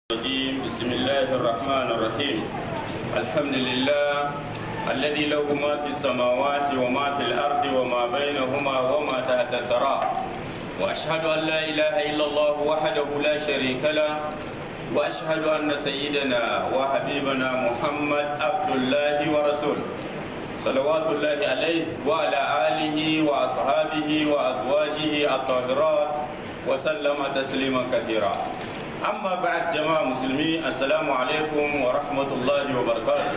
الرجيم بسم الله الرحمن الرحيم الحمد لله الذي له ما في السماوات وما في الأرض وما بينهما وما تحت الثرى وأشهد أن لا إله إلا الله وحده لا شريك له وأشهد أن سيدنا وحبيبنا محمد عبد الله ورسوله صلوات الله عليه وعلى آله وأصحابه وأزواجه الطاهرات وسلم تسليما كثيرا أما بعد جماعة مسلمين السلام عليكم ورحمة الله وبركاته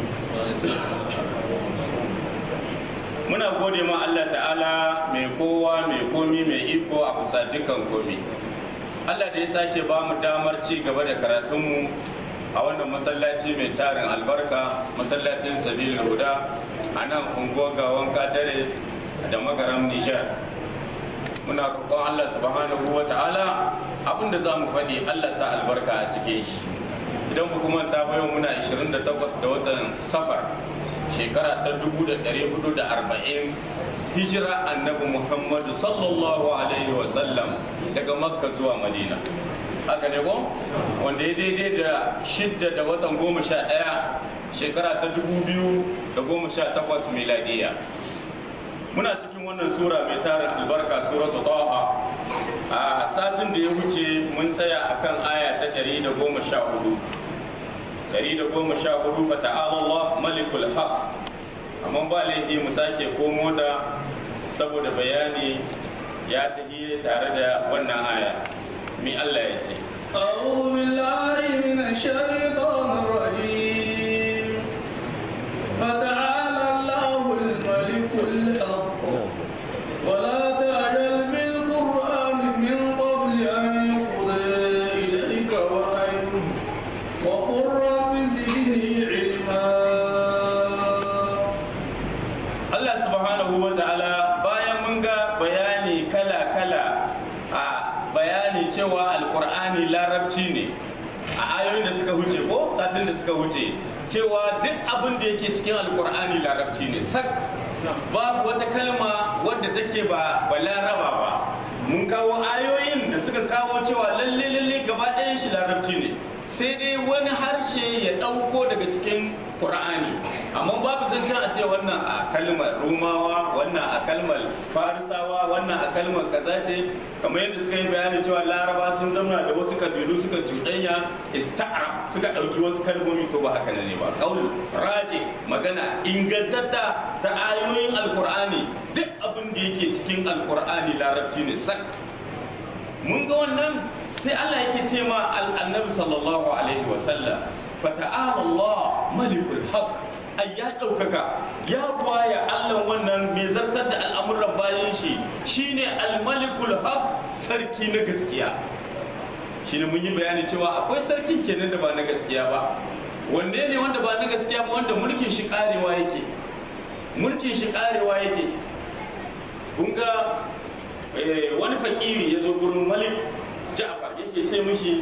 muna gode ma Allah ta'ala mai kowa mai komi mai iko a kusa dukan komi Allah da ya sake ba mu damar ci gaba da karatunmu a wannan masallaci mai tarin albarka masallacin sabil huda a nan unguwar gawan katare da magaram nijar muna roƙon Allah subhanahu wa ta'ala abinda za mu faɗi Allah sa albarka a cikin shi idan ku kuma ta bayo muna 28 da watan safar shekara ta 1440 hijira annabi muhammadu sallallahu alaihi wa sallam daga makka zuwa madina haka ne ko wanda ya daidai da shidda da watan goma sha ɗaya shekara ta 2018 miladiya muna cikin wannan sura mai tarin albarka suratu taha a satin da ya wuce mun tsaya akan aya ta 114 114 fata'ala Allah malikul haq amma ba laifi mu sake komo da saboda bayani ya tafi tare da wannan aya mi Allah ya ce أعوذ بالله من الشيطان الرجيم فتعالى الله الملك الحق ولا تعجل بالقرآن من قبل أن يقضى إليك وحيه وقل رب زدني علما Allah subhanahu wa ta'ala bayan mun ga bayani kala-kala a bayani cewa alkur'ani larabci ne a ayoyin da suka huce ko satin da suka huce cewa duk abin da yake cikin alkur'ani larabci ne sak babu wata kalma wadda take ba ba laraba ba mun kawo ayoyin da suka kawo cewa lalle lalle gaba ɗayan shi larabci ne sai dai wani harshe ya ɗauko daga cikin Qur'ani amma babu zancen a ce wannan a kalmar rumawa wannan a kalmar farisawa wannan a kalmar kaza ce kamar yadda suka yi bayani cewa laraba sun zamana da wasu kabilu suka cuɗanya ista'ara suka ɗauki wasu kalmomi to ba haka ne ba qaul raje magana ingantatta ta ayoyin alqur'ani duk abin da yake cikin alqur'ani larabci ne sak mun ga wannan sai Allah yake ce ma annabi sallallahu alaihi wasallam fata'ala Allah malikul haq ai ya ɗaukaka ya buwaya Allah wannan mai zartar da al'amuran bayan shi shine al-malikul haq sarki na gaskiya shine mun yi bayani cewa akwai sarkin kenan da ba na gaskiya ba wanne ne wanda ba na gaskiya ba wanda mulkin shi karewa yake mulkin shi karewa yake kun ga wani fakiri ya zo gurin malik ja'far yake ce mishi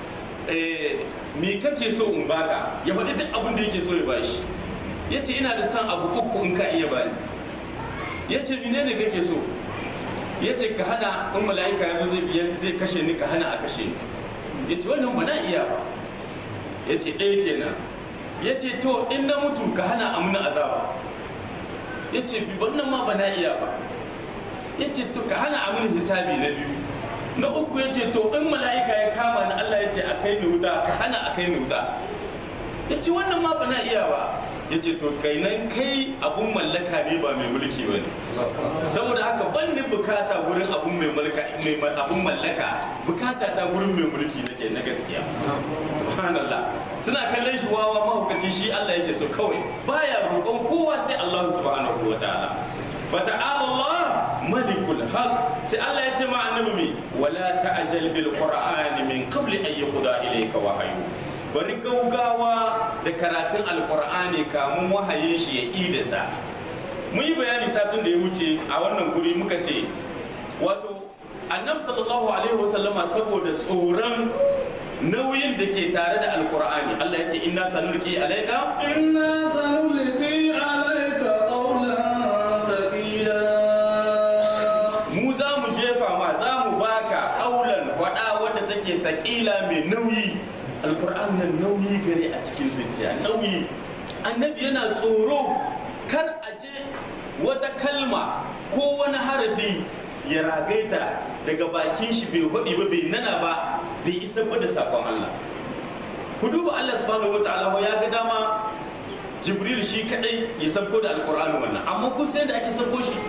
me kake so in baka ya faɗi duk abin da yake so ya bashi ya ce ina da son abu uku in ka iya bani ya ce mine ne kake so ya ce ka hana in mala'ika ya zo zai kashe ni ka hana a kashe ni ya ce wannan ba na iya ba ya ce ɗaya kenan ya ce to in na mutu ka hana amina azaba ya ce wannan ma ba na iya ba ya ce to ka hana amin hisabi na biyu na uku ya ce to in mala'ika ya kama ni Allah ya ce a kai ni wuta ka hana a kai ni wuta ya ce wannan ma ba na iya ba ya ce to kai nan kai abun mallaka ne ba mai mulki ba ne saboda haka ban ni bukata wurin abun mai mallaka mai abun mallaka bukata ta wurin mai mulki nake na gaskiya subhanallah suna kallon shi wawa mahaukaci shi Allah yake so kawai baya roƙon kowa sai Allah subhanahu wa ta'ala fata'ala Allah malikul haq sai Allah ya ce ma annabi mi wala ta'jal bil qur'ani min qabli an yuqda ilayka wahyu bari gaugawa da karatun alqur'ani kamun wahayin shi ya idasa mun yi bayani satin da ya wuce a wannan guri muka ce wato annabi sallallahu alaihi wasallama saboda tsoron nauyin da ke tare da alqur'ani Allah ya ce inna sanulqi alayka إنا سنلقي عليك قولا ثقيلا mu za mu jefa ma za mu baka kaulan faɗa wadda take sakila mai nauyi alkur'an nan nauyi gare a cikin zuciya nauyi annabi yana tsoro kar a je wata kalma ko wani harafi ya ragaita daga bakin shi bai faɗi ba bai nana ba bai isa ba da sakon Allah ku duba Allah subhanahu wataala ya ga dama Jibril shi kadai ya sabko da alkur'ani wannan amma kun san da ake sabko shi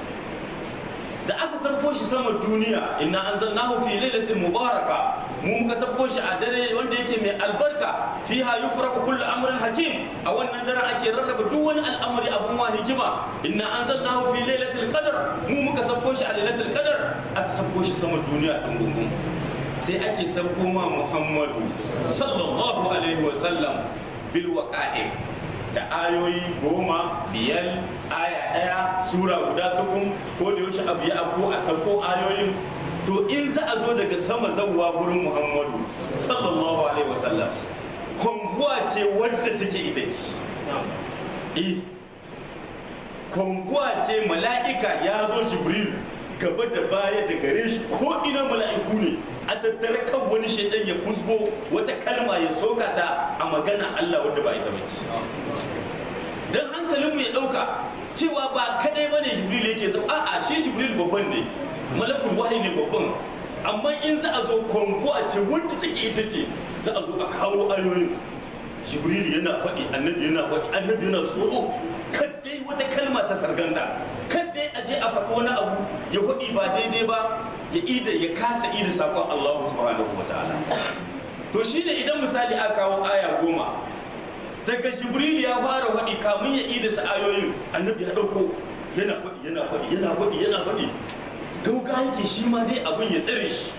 da aka sabko shi sama duniya inna anzalnahu fi lailatin mubaraka mu muka sabko shi a dare wanda yake mai albarka fiha yufraku kullu amrin hakim a wannan daren ake rarraba duk wani al'amari abun wa hikima inna anzalnahu fi lailatul qadr mu muka sabko shi a lailatul qadr aka sabko shi sama duniya din gungun sai ake sabko ma Muhammadu sallallahu alaihi wa sallam bil waqa'i da ayoyi goma biyar aya ɗaya sura guda tukun ko da yaushe abu ya abu a sauko ayoyin to in za a zo daga sama zawwa gurin muhammadu sallallahu alaihi wasallam konguwa ce wadda take ita ce eh konguwa ce mala'ika ya zo jibril gaba da baya da gare shi ko ina mala'iku ne a tattare kan wani shaidan ya kuzgo wata kalma ya soka ta a magana Allah wadda ba ita bace dan hankalin mu ya dauka cewa ba kadai bane jibril yake zama a'a shi jibril babban ne malakul wahyi ne babban amma in za a zo kongo a ce wanda take ita ce za a zo a kawo ayoyin jibril yana faɗi annabi yana faɗi annabi yana tsoro kaddai wata kalma ta sarganda kaddai a je a faɗi wani abu ya faɗi ba daidai ba ya ida ya kasa ida sakon Allah subhanahu wa ta'ala to shine idan misali aka kawo aya goma daga jibril ya fara faɗi kamun ya ida sa ayoyin annabi ya ɗauko yana faɗi yana faɗi yana faɗi yana faɗi gauga yake shi ma dai abin ya tsare shi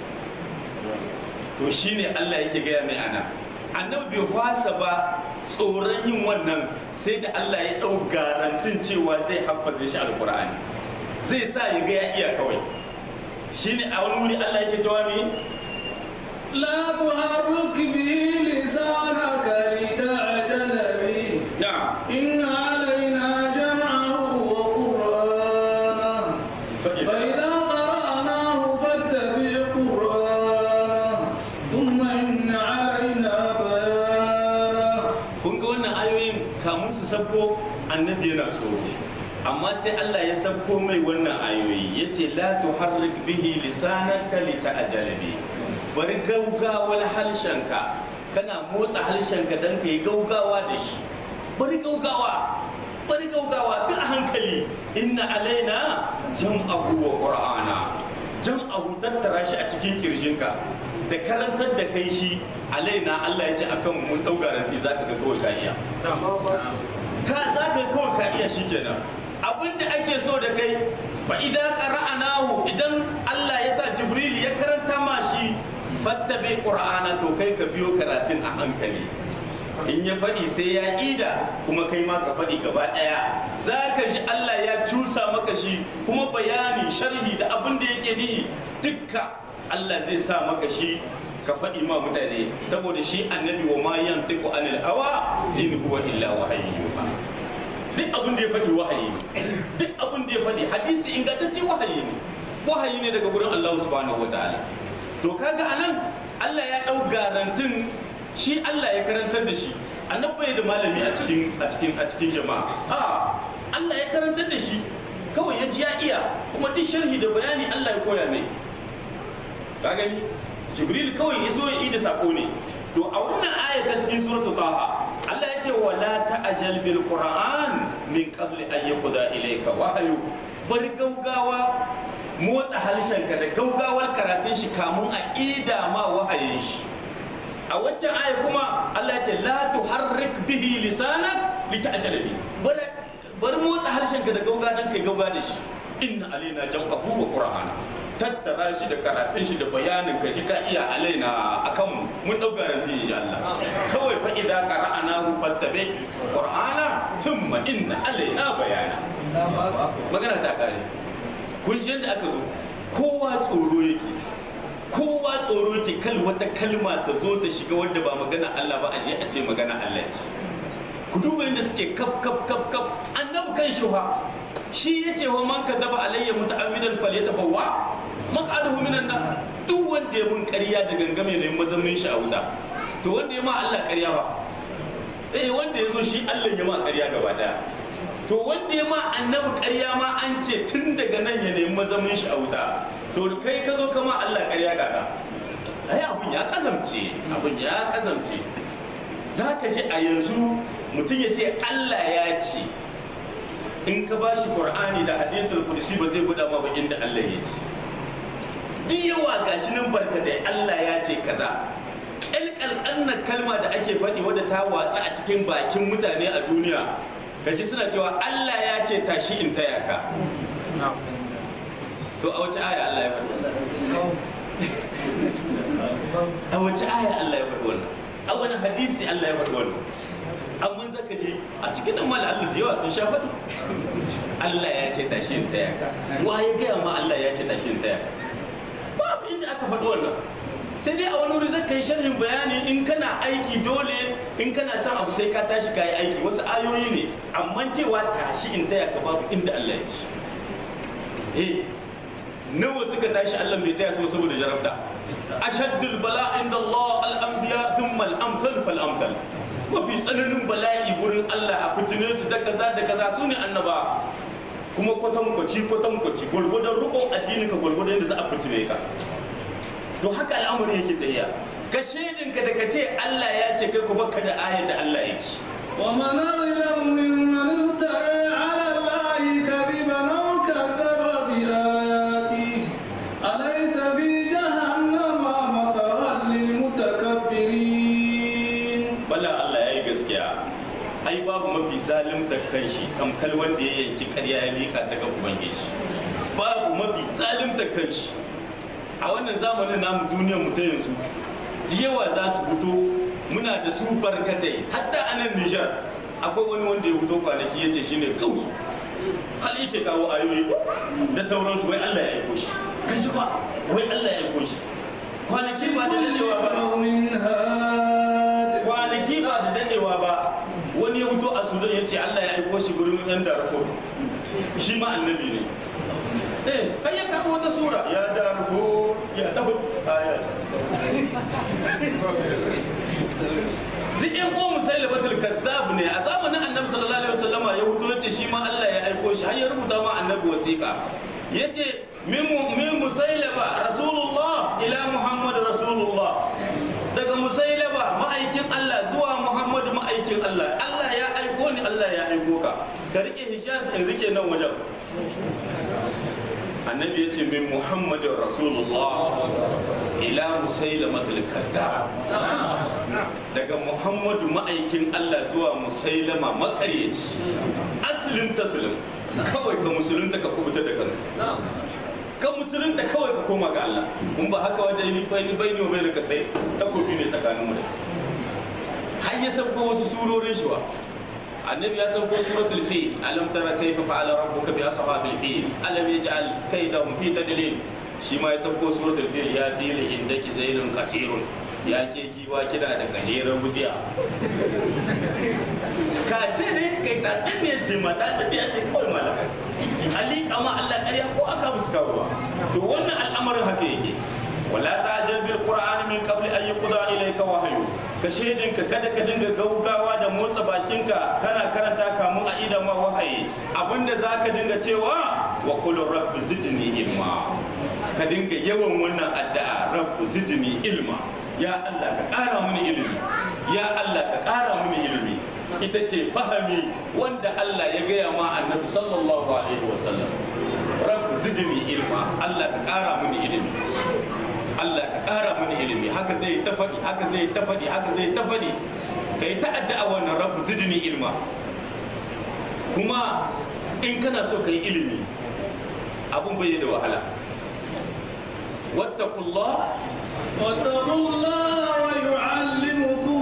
to shine Allah yake gaya mai ana annabi bai kwasa ba tsoron yin wannan sai da Allah ya ɗau garantin cewa zai haffaze shi alkur'ani zai sa ya ga ya iya kawai shine a wani wuri Allah yake cewa me لا تحرك به لسانك لتعجل به na'am إن علينا جمعه وقرآنه فإذا قرأناه فاتبع قرآنه ثم إن علينا بيانه kun ga wannan ayoyin kamun su sabko annabi yana tsoro amma sai Allah ya sabko mai wannan ayoyi yace la tuharrik bihi lisanaka lita'jala bi bari gaugawar halshenka kana motsa halshenka dan ka yi gaugawa da shi bari gaugawa bari gaugawa bi a hankali inna alaina jam'ahu wa qur'ana jam'ahu tattara shi a cikin kirjinka da karantar da kai shi alaina Allah ya ce akan mun dau garanti zaka ga kawai ka iya ka zaka kawai ka iya shikenan abinda ake so da kai fa idan qara'anahu idan Allah ya sa Jibril ya karanta ma shi fattabi qur'ana to kai ka biyo karatun a hankali in ya faɗi sai ya ida kuma kai ma ka faɗi gaba ɗaya za ka ji Allah ya cusa maka shi kuma bayani sharhi da abin da yake nihi dukka Allah zai sa maka shi ka faɗi ma mutane saboda shi annabi wa ma yan tiku anil hawa in huwa illa wahayi yuha duk abin da ya faɗi wahayi ne duk abin da ya faɗi hadisi ingantacce wahayi ne wahayi ne daga gurin Allah subhanahu wataala to kaga anan Allah ya ɗau garantin shi Allah ya karantar da shi annabi bai da malami a cikin a cikin a cikin jama'a a Allah ya karantar da shi kawai ya ji ya iya kuma duk sharhi da bayani Allah ya koya mai ka gani Jibril kawai ya zo ya yi da sako ne to a wannan aya ta cikin suratul taha Allah ya ce wala ta'jal bil qur'an min qabli an yuqda ilayka wahyu bari gaugawa motsa harshenka da gaugawar karatun shi kamun a ida ma wahayin shi a waccan aya kuma Allah ya ce la tuharrik bihi lisanak lita'jala bi bar bar motsa harshenka da gauga dan kai gauga da shi inna alaina jam'ahu wa qur'ana tattara shi da karatun shi da bayanin ka shi ka iya alaina akan mun dau garanti insha Allah kawai fa idza qara'nahu fattabi qur'ana thumma inna alaina bayana magana ta kare kun ji yadda aka zo kowa tsoro yake kowa tsoro yake kal wata kalma ta zo ta shiga wanda ba magana Allah ba a je a ce magana Allah ce ku duba yadda suke kaf kaf kaf kaf annabi kan shuha shi ya ce wa man kadaba alayya muta'ammidan falyatabawwa maq'adahu minan nar duk wanda ya mun ƙarya da gangame ne mazamin shi a wuta to wanda ya ma Allah ƙarya ba eh wanda ya zo shi Allah ya ma ƙarya gaba daya to wanda ya ma annabi ƙarya ma an ce tun daga nan ya nemi mazamin shi a wuta to kai ka zo ka ma Allah ƙarya kaka ai abun ya kazamce abun ya kazamce za ka ji a yanzu mutum ya ce Allah ya ce in ka ba shi Qur'ani da hadisul qudsi ba zai guda ma ba inda Allah ya ce duk yawa gashi nan barkatai Allah ya ce kaza ƙalƙalƙannan kalma da ake faɗi wadda ta watsa a cikin bakin mutane a duniya gashi suna cewa Allah ya ce tashi in taya ka to a wace aya Allah ya faɗi a wace aya Allah ya faɗi wannan a wani hadisi Allah ya faɗi wannan an mun zaka je a cikin nan mal Allah da yawa sun sha faɗi Allah ya ce tashi in taya ka wa ya gaya ma Allah ya ce tashi in taya ka babu inda aka faɗi wannan sai dai a wani wuri zaka yi sharhin bayani in kana aiki dole in kana son abu sai ka tashi ka yi aiki wasu ayoyi ne amma cewa tashi in taya ka babu inda Allah ya ce eh nawa suka tashi Allah bai taya su saboda jarabta ashaddul bala inda Allah al-anbiya thumma al-amthal fal amthal mafi tsananin bala'i gurin Allah a fitine su da kaza da kaza su ne annaba kuma kwatankwaci kwatankwaci gwargwadon rukun addini ka gwargwadon yadda za a fitine ka to haka al'amari yake tafiya ka shaidinka da ka ce Allah ya ce kai ku baka da ayar da Allah ya ce ومن أظلم ممن افترى على الله كذبا أو كذب بآياته أليس في جهنم مثوى للمتكبرين bala Allah ya yi gaskiya ai babu mafi zalim da kanshi tamkal wanda ya yanki karya ya lika daga ubangiji babu mafi zalim da kanshi a wannan zamanin namu duniyar mu ta yanzu da yawa za su fito muna da su barkatai hatta a nan Nijar akwai wani wanda ya fito kwanaki ya ce shine kausu hal yake kawo ayoyi da sauransu wai Allah ya aiko shi kashi ba wai Allah ya aiko shi kwanaki ba da dadewa ba قوم هاد kwanaki ba da dadewa ba wani ya fito a sudan ya ce allah ya aiko shi gurin yan darfur shi ma annabi ne eh kai ya kawo wata sura ya darfur ya tafi ayat duk yan uwan musaili batul kazzab ne a zamanin annabi sallallahu alaihi wasallam ya fito ya ce shi ma allah ya aiko shi har ya rubuta ma annabi wasiqa ya ce min min musailaba rasulullah ila muhammad rasulullah daga musailaba ma'aikin Allah zuwa Muhammadu ma'aikin Allah Allah ya aiko ni Allah ya aiko ka ka rike hijaz in rike nan wajen annabi ya ce min Muhammadin Rasulullah ila musailama kadda daga Muhammadu ma'aikin Allah zuwa musailama makaryaci asalin taslim kawai ka musulunta ka kubuta da kanka kan musulunta kawai ka koma ga Allah mun ba haka wanda ni bai bai ni bai ka sai takobi ne tsakanin mu da har ya sauko wasu surorin shi wa annabi ya sauko suratul fil alam tara kayfa fa'ala rabbuka bi ashabil fil alam yaj'al kaydahum fi tadlil shi ma ya sauko suratul fil ya fil indaki zailun kasirun ya ke giwa kina da gajeren wutsiya ka ce ne kai ta tsaye ce ma ta tsaye ce kawai malaka ali kama Allah ƙarya ko aka musu karuwa to wannan al'amarin haka yake wala ta'jal bil qur'ani min qabli an yuqda ilayka wahyu ka shedin ka kada ka dinga gaugawa da motsa bakinka kana karanta kamun a idan ma wahayi abinda zaka dinga cewa wa qul rabbi zidni ilma ka dinga yawan wannan addu'a rabbi zidni ilma ya Allah ka ƙara mini ilimi ya Allah ka ƙara mini ilimi ita ce fahami wanda Allah ya gaya ma annabi sallallahu alaihi wasallam rabbi zidni ilma Allah ka ƙara mini ilimi Allah ka ƙara mini ilimi haka zai ta faɗi haka zai ta faɗi haka zai ta faɗi kai ta addu'a wannan rabbi zidni ilma kuma in kana so kai ilimi abun bai da wahala wattaqullah واتقوا الله ويعلمكم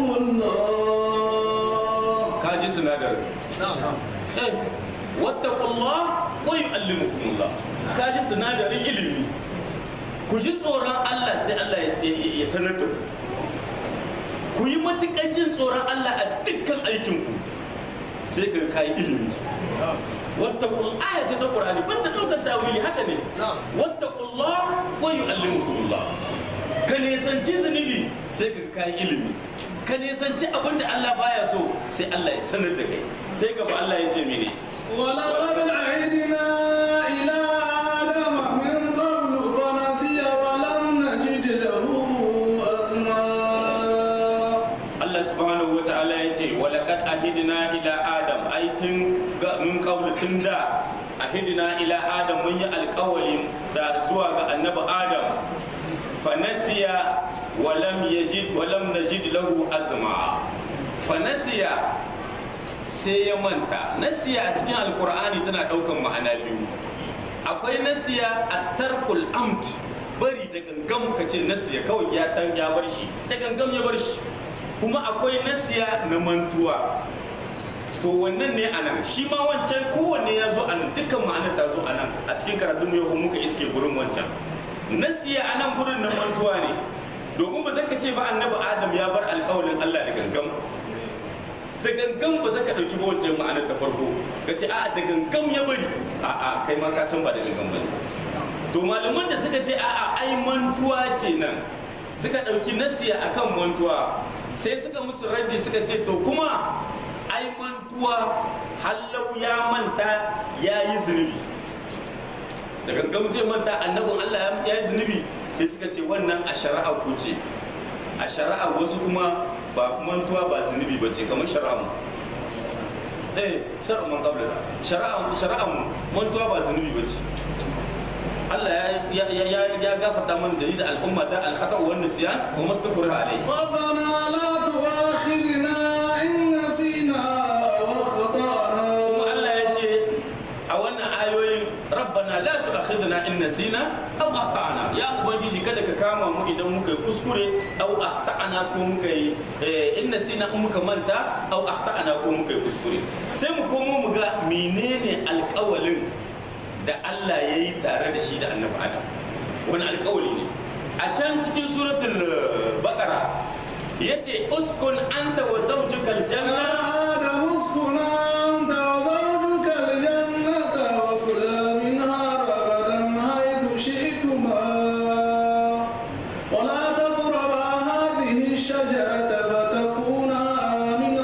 الله kaji sinadarin eh wattaqullah wa yu'allimukumullah kaji sinadarin ilimi ku ji tsoron Allah sai Allah ya ya sanar da ku ku yi matuƙar jin tsoron Allah a dukkan aikin ku sai ka kai ilimi wattaqul aya ce ta Qur'ani banda daukar tawili haka ne wattaqullah wa yu'allimukumullah ka nisanci zunubi sai ka kai ilimi ka nisanci abin da Allah baya so sai Allah ya sanar da kai sai gaba Allah ya ce mene ولقد عهدنا إلى آدم من قبل فنسي ولم نجد له أزما Allah subhanahu wa ta'ala ya ce walaqad ahidna ila adam ai tun ga mun kaula tun da ahidna ila adam mun yi alƙawari da zuwa ga annabi adam fanasiya walam yajid walam najid lahu azma fanasiya sai ya manta nasiya a cikin alkur'ani tana ɗaukan ma'ana biyu akwai nasiya a tarkul amt bari da gangam ka ce nasiya kawai ya dan ya bar shi da gangam ya bar shi kuma akwai nasiya na mantuwa to wannan ne a nan shi ma wancan kowanne ya zo a nan dukkan ma'anar ta zo a nan a cikin karatun yau muka iske gurin wancan nasiya a nan gurin na mantuwa ne domin ba zaka ce ba annabi adam ya bar alƙawalin Allah da gangam da gangan ba za ka ɗauki ba wancan ma'anar ta farko ka ce a da gangan ya bari a a kai ma ka san ba da gangan ba ne to malaman da suka ce a a ai mantuwa ce nan suka ɗauki nasiya akan mantuwa sai suka musu raddi suka ce to kuma ai mantuwa hallau ya manta ya yi zunubi da gangan zai manta annabin Allah ya yi zunubi sai suka ce wannan a shari'a ku ce a shari'a wasu kuma ba mantuwa ba zunubi ba ce kamar shari'a mu eh shari'a mun kabla shari'a shari'a mu mantuwa ba zunubi ba ce Allah ya ya ya ya gafarta mana da ni da al'umma da al-khata wa nisyan wa mastakura alai ربنا لا تؤاخذنا إن نسينا وأخطأنا kuma Allah ya ce a wannan ayoyin rabbana la tu'akhidna in nasina aw akhtana ya ubangiji kada ka kama mu idan muka yi kuskure aw akhtana ko muka yi eh, in nasina in muka manta aw akhtana ko muka yi kuskure sai mu komo mu ga menene alƙawalin da Allah ya yi tare da shi da annabi Adam wani alƙawali ne a can cikin suratul eh, baqara yace uskun anta wa zawjukal يا janna آدم اسكن أنت وزوجك الجنة وكلا منها رغدا حيث شئتما ولا تقربا هذه الشجرة فتكونا من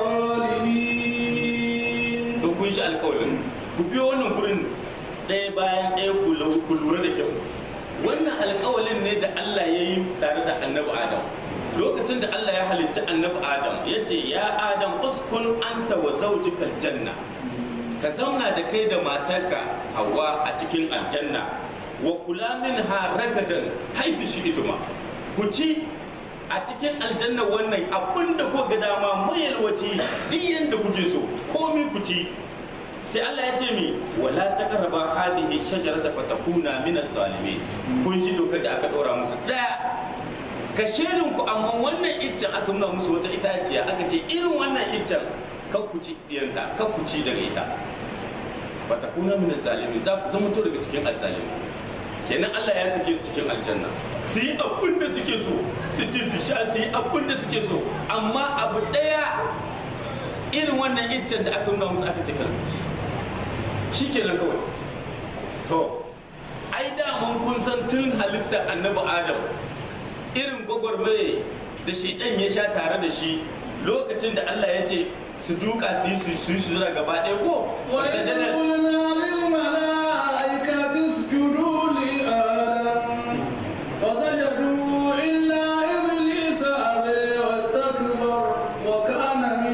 الظالمين in kun shi alkawarin ku biyo wannan gurin ɗaya bayan ɗaya ku lau- ku lura da kyau wannan alkawalin ne da Allah ya yi tare da annabi Adam lokacin da Allah ya halicci annabi Adam ya ce ya Adam uskun anta wa zawjikal janna ka zauna da kai da matarka Hawwa a cikin aljanna wa kula minha ragadan haifi shi iduma ku ci a cikin aljanna wannan abinda ko ga dama mayalwaci duk yanda kuke so komi ku ci sai Allah ya ce mi wala taqraba hadhihi shajarata fatakuna min az-zalimin kun ji dokar da aka dora musu daya ka shirin ku amma wannan iccen aka nuna musu wata itaciya aka ce irin wannan iccen kan ku ci diyanta kan ku ci daga ita fatakuna min az-zalimin za ku zama to daga cikin az-zalimin kenan Allah ya sake su cikin aljanna su yi abin da suke so su ci su sha su yi abin da suke so amma abu daya irin wannan iccen da aka nuna musu aka ce karfi shi kenan kawai to ai daman kun san tun halitta annabi adam irin gwagwarmaye da shaidan ya sha tare da shi lokacin da Allah ya ce su duka su yi su su yi sujada gaba ɗaya ko وإذ قلنا للملائكة اسجدوا لآدم فسجدوا إلا إبليس أبى واستكبر وكان من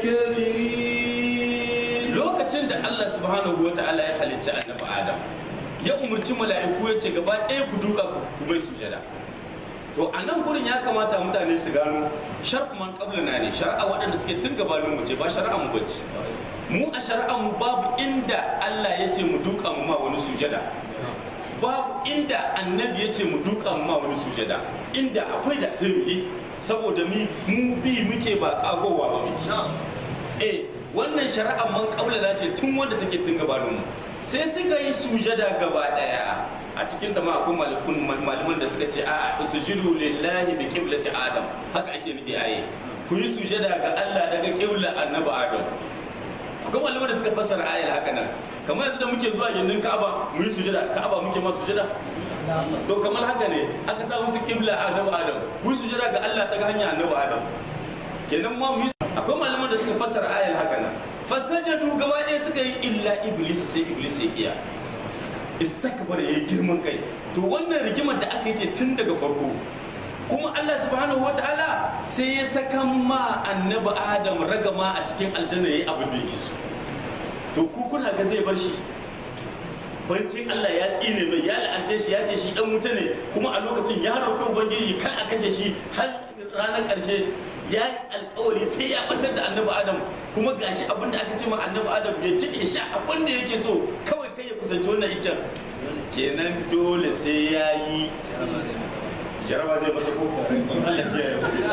الكافرين lokacin da Allah subhanahu wa ta'ala ya halicci annabi Adam ya umarci mala'iku ya ce gaba ɗaya ku duka ku mai sujada to a nan gurin ya kamata mutane su gano shar'u man qablana ne shar'a waɗanda suke tun gabanin mu ce ba shar'a mu bace mu a shar'a mu babu inda Allah ya ce mu duka mu ma wani sujada babu inda annabi ya ce mu duka mu ma wani sujada inda akwai da sai mu yi saboda mi mu bi muke ba kagowa ba muke eh wannan shari'ar man kaulana ce tun wanda take tun gabanin mu sai suka yi sujada gaba daya a cikin ta ma akwai malikun malaman da suka ce a sujudu lillahi bi qiblati adam haka ake nufi aye ku yi sujada ga Allah daga qibla annabi adam akwai malaman da suka fassara ayar haka nan kamar yanzu da muke zuwa gindin Ka'aba mu yi sujada Ka'aba muke ma sujada to kamar haka ne aka sa musu qibla annabi adam ku yi sujada ga Allah ta ga hanya annabi adam kenan ma mu akwai malaman da suka fassara ayar haka nan fasajadu gaba ɗaya suka yi illa iblis sai iblis ya iya istakbar ya yi girman kai to wannan rigimar da aka yi ce tun daga farko kuma Allah subhanahu wa ta'ala sai ya saka ma annabi Adam ragama a cikin aljanna yayi abin da yake so to ku kuna ga zai bar shi bancin Allah ya tsine mai ya la'ance shi ya ce shi dan wuta ne kuma a lokacin ya roƙi ubangiji kan a kashe shi har ranar ƙarshe ya yi alkawari sai ya batar da annabi Adam kuma gashi abin da aka ce ma annabi Adam ya ci ya sha abin da yake so kawai kai ya kusanci wannan icen kenan dole sai ya yi jaraba zai masa ko Allah ya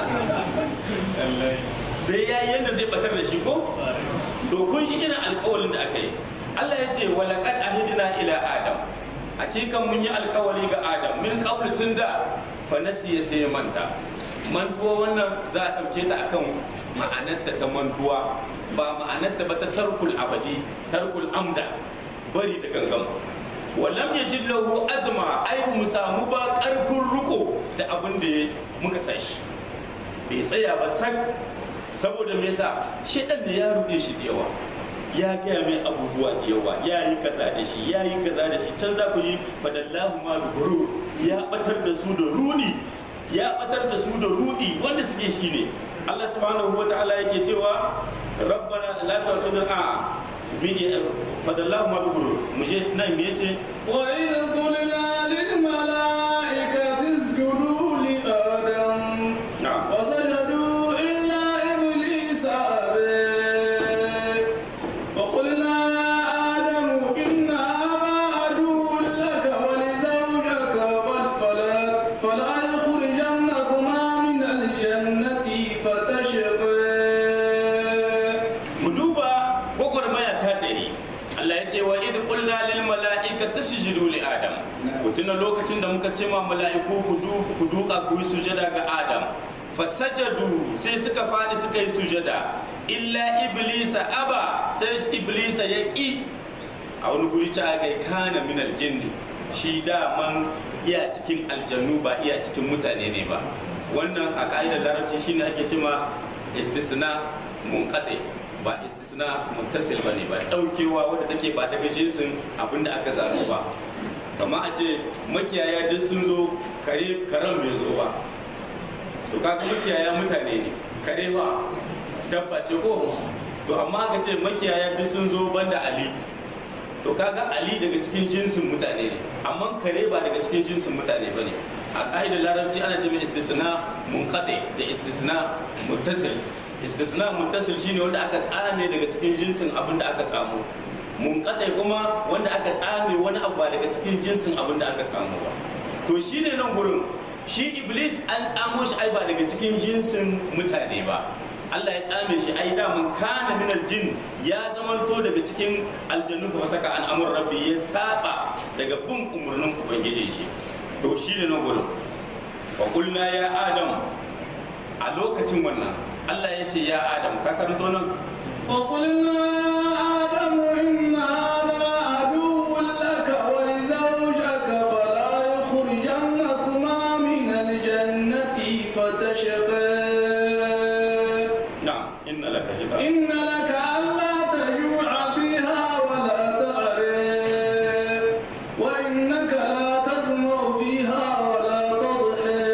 yi sai ya yi yadda zai batar da shi ko to kun shi irin alkawalin da aka yi Allah ya ce wa laqad ahidna ila adam hakikan mun yi alkawari ga adam min qabl tun da fa nasiya sai ya manta mantuwa wannan za a ɗauke ta akan ma'anarta ta mantuwa ba ma'anarta ba ta tarkul abadi tarkul amda bari da gangan walam ya ji lahu azma ai mu samu ba karfin riko da abin da muka sa shi bai tsaya ba sak saboda me yasa shedan da ya rude shi da yawa ya gaya mai abubuwa da yawa ya yi kaza da shi ya yi kaza da shi can za ku yi fadallahu ma guru ya batar da su da rudi ya batar da su da rudi wanda suke shi ne Allah subhanahu wa ta'ala yake cewa rabbana la tu'akhidhna fadallahu ma guru mu je nan me yace وإذ قلنا للملائكة اسجدوا لآدم na'am فسجدوا إلا إبليس أبى وقلنا يا آدم إن هذا عدو لك ولزوجك بل فلا فلا يخرجنكما من الجنة فتشقى mu duba gwagwarmaya ta tare Allah ya ce wa idh qulna lil mala'ikati tasjudu li adam ku tuna lokacin da muka ce ma mala'iku ku du ku duka ku yi sujada ga adam fasajadu sai suka fadi suka yi sujada illa iblisa aba sai iblisa ya ki a wani guri ta ga kana min aljinni shi daman iya cikin aljannu ba iya cikin mutane ne ba wannan a ka'idar larabci shine ake cema istisna munqati ba istisna muttasil ba ne ba daukewa wadda take ba daga jinsin abinda aka zaɓi ba kama a ce makiyaya duk sun zo kare karen bai zo ba to kaga makiyaya mutane ne kare ba dabba ce ko to amma ka ce makiyaya duk sun zo banda ali to kaga ali daga cikin jinsin mutane ne amma kare ba daga cikin jinsin mutane ba ne a ƙa'idar larabci ana ce mai istisna munqati da istisna muttasil istisna muttasil shine wanda aka tsame daga cikin jinsin abin da aka samu munqati kuma wanda aka tsame wani abu ba daga cikin jinsin abin da aka samu ba to shine nan gurin shi iblis an tsamo shi ai ba daga cikin jinsin mutane ba Allah ya tsame shi ai da mun kana min aljin ya zamanto daga cikin aljannu fa saka an amur rabbi ya saba daga bin umurnin ubangiji shi to shine nan gurin wa qulna ya adam a lokacin wannan Allah ya ce ya adam ka karanto nan وقلنا يا آدم إن هذا عدو لك ولزوجك فلا يخرجنكما من الجنة فتشقى na'am inna laka shifa إن لك ألا تجوع فيها ولا تعري وإنك لا تسمع فيها ولا تضحي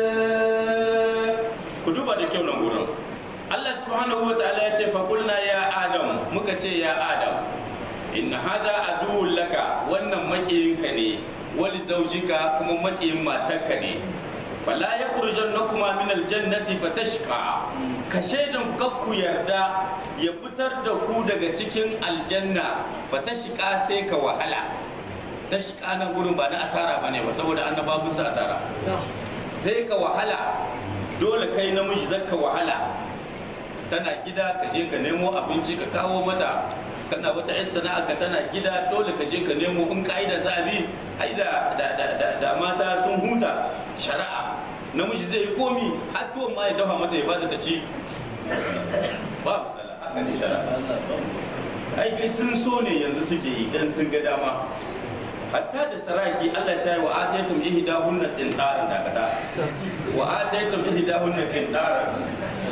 ku duba da kyau nan gurin Allah subhanahu wa ta'ala ya ce fa qulna ya adam muka ce ya adam inna hada aduwwun laka wannan makiyinka ne wali zaujika kuma makiyin matarka ne fala yakhrujannakuma min aljannati fatashqa ka shaidan kakku yarda ya fitar da ku daga cikin aljanna fatashqa sai ka wahala tashqa nan gurin ba na asara bane ba saboda annabawa su asara sai ka wahala dole kai namiji zaka wahala tana gida ka je ka nemo abinci ka kawo mata kana wata yan sana'a ka tana gida dole ka je ka nemo in ka'ida za a bi ai da da da da, da mata sun huta shari'a namiji zai yi komi har tuwon ma ya dafa mata ya bata ta ci ba matsala haka ne shari'a ai kai sun so ne yanzu suke yi dan sun ga dama hatta da saraki Allah ta yi wa ataitum ihdahunna qintaran da kada wa ataitum ihdahunna qintaran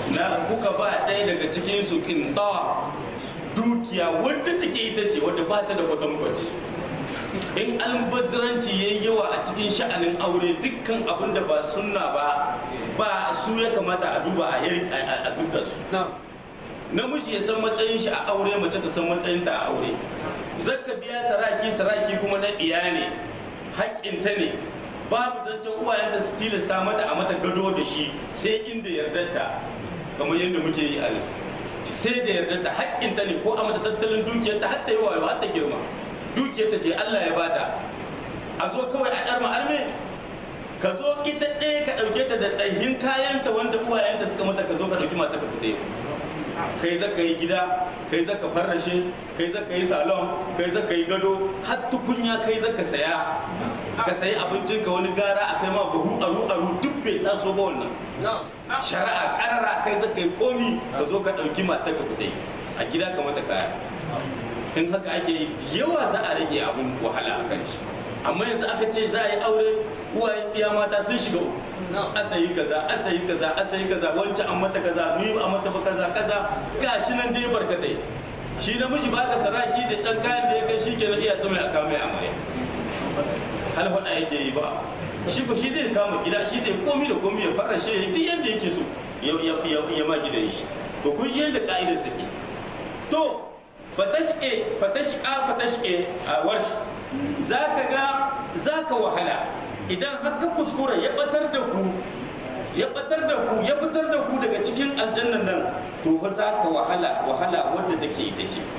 na kuka ba ɗaya daga cikin su kintawa dukiya wadda take ita ce wadda ba ta da kwatankwaci in almubazziranci ya yi yawa a cikin sha'anin aure dukkan abin da ba sunna ba ba su ya kamata a duba a yi a duka su namiji ya san matsayin shi a aure mace ta san matsayin ta a aure zakka biya saraki saraki kuma na iya ne haƙƙinta ne babu zancen uwayen da su tilasta mata a mata gado da shi sai inda yardarta kamar yadda muke yi a sai da yardarta haƙƙinta ne ko a mata tattalin dukiyarta har ta yi wayo har ta girma dukiyarta ce Allah ya bata a zo kawai a ɗarma arme ka zo ita ɗaya ka ɗauke ta da tsayin kayanta wanda uwayenta suka mata ka zo ka ɗauki mata ka fita yau kai za ka yi gida kai za ka farrashe kai za ka yi salon kai za ka yi gado har tukunya kai za ka saya ka sayi abincin ka wani gara a kai ma buhu aru aru duk bai taso ba wannan shari'a karara kai za ka yi komi ka zo ka ɗauki mata ka fita a gida ka mata kaya in haka ake yi yawa za a rage abin wahala a kan shi amma yanzu aka ce za a yi aure uwayen biya mata sun shiga uku asayi kaza asayi kaza asayi kaza wancan an mata kaza ni ba mata ba kaza kaza gashi nan dai barkatai shi namiji ba ka saraki da dan kayan da ya kai shi kenan iya sama a kama amarya hal faɗa yake yi ba shi ko shi zai kama gida shi zai komi da komi ya fara shi duk yadda yake so ya ma gidan shi to kun shi yadda ka'idar take to fatashke fatashka fatashke a warshi za ka ga za ka wahala idan haka kuskura ya batar da ku ya batar da ku ya fitar da ku daga cikin aljannan nan to fa za ka wahala wahala wadda take ita ce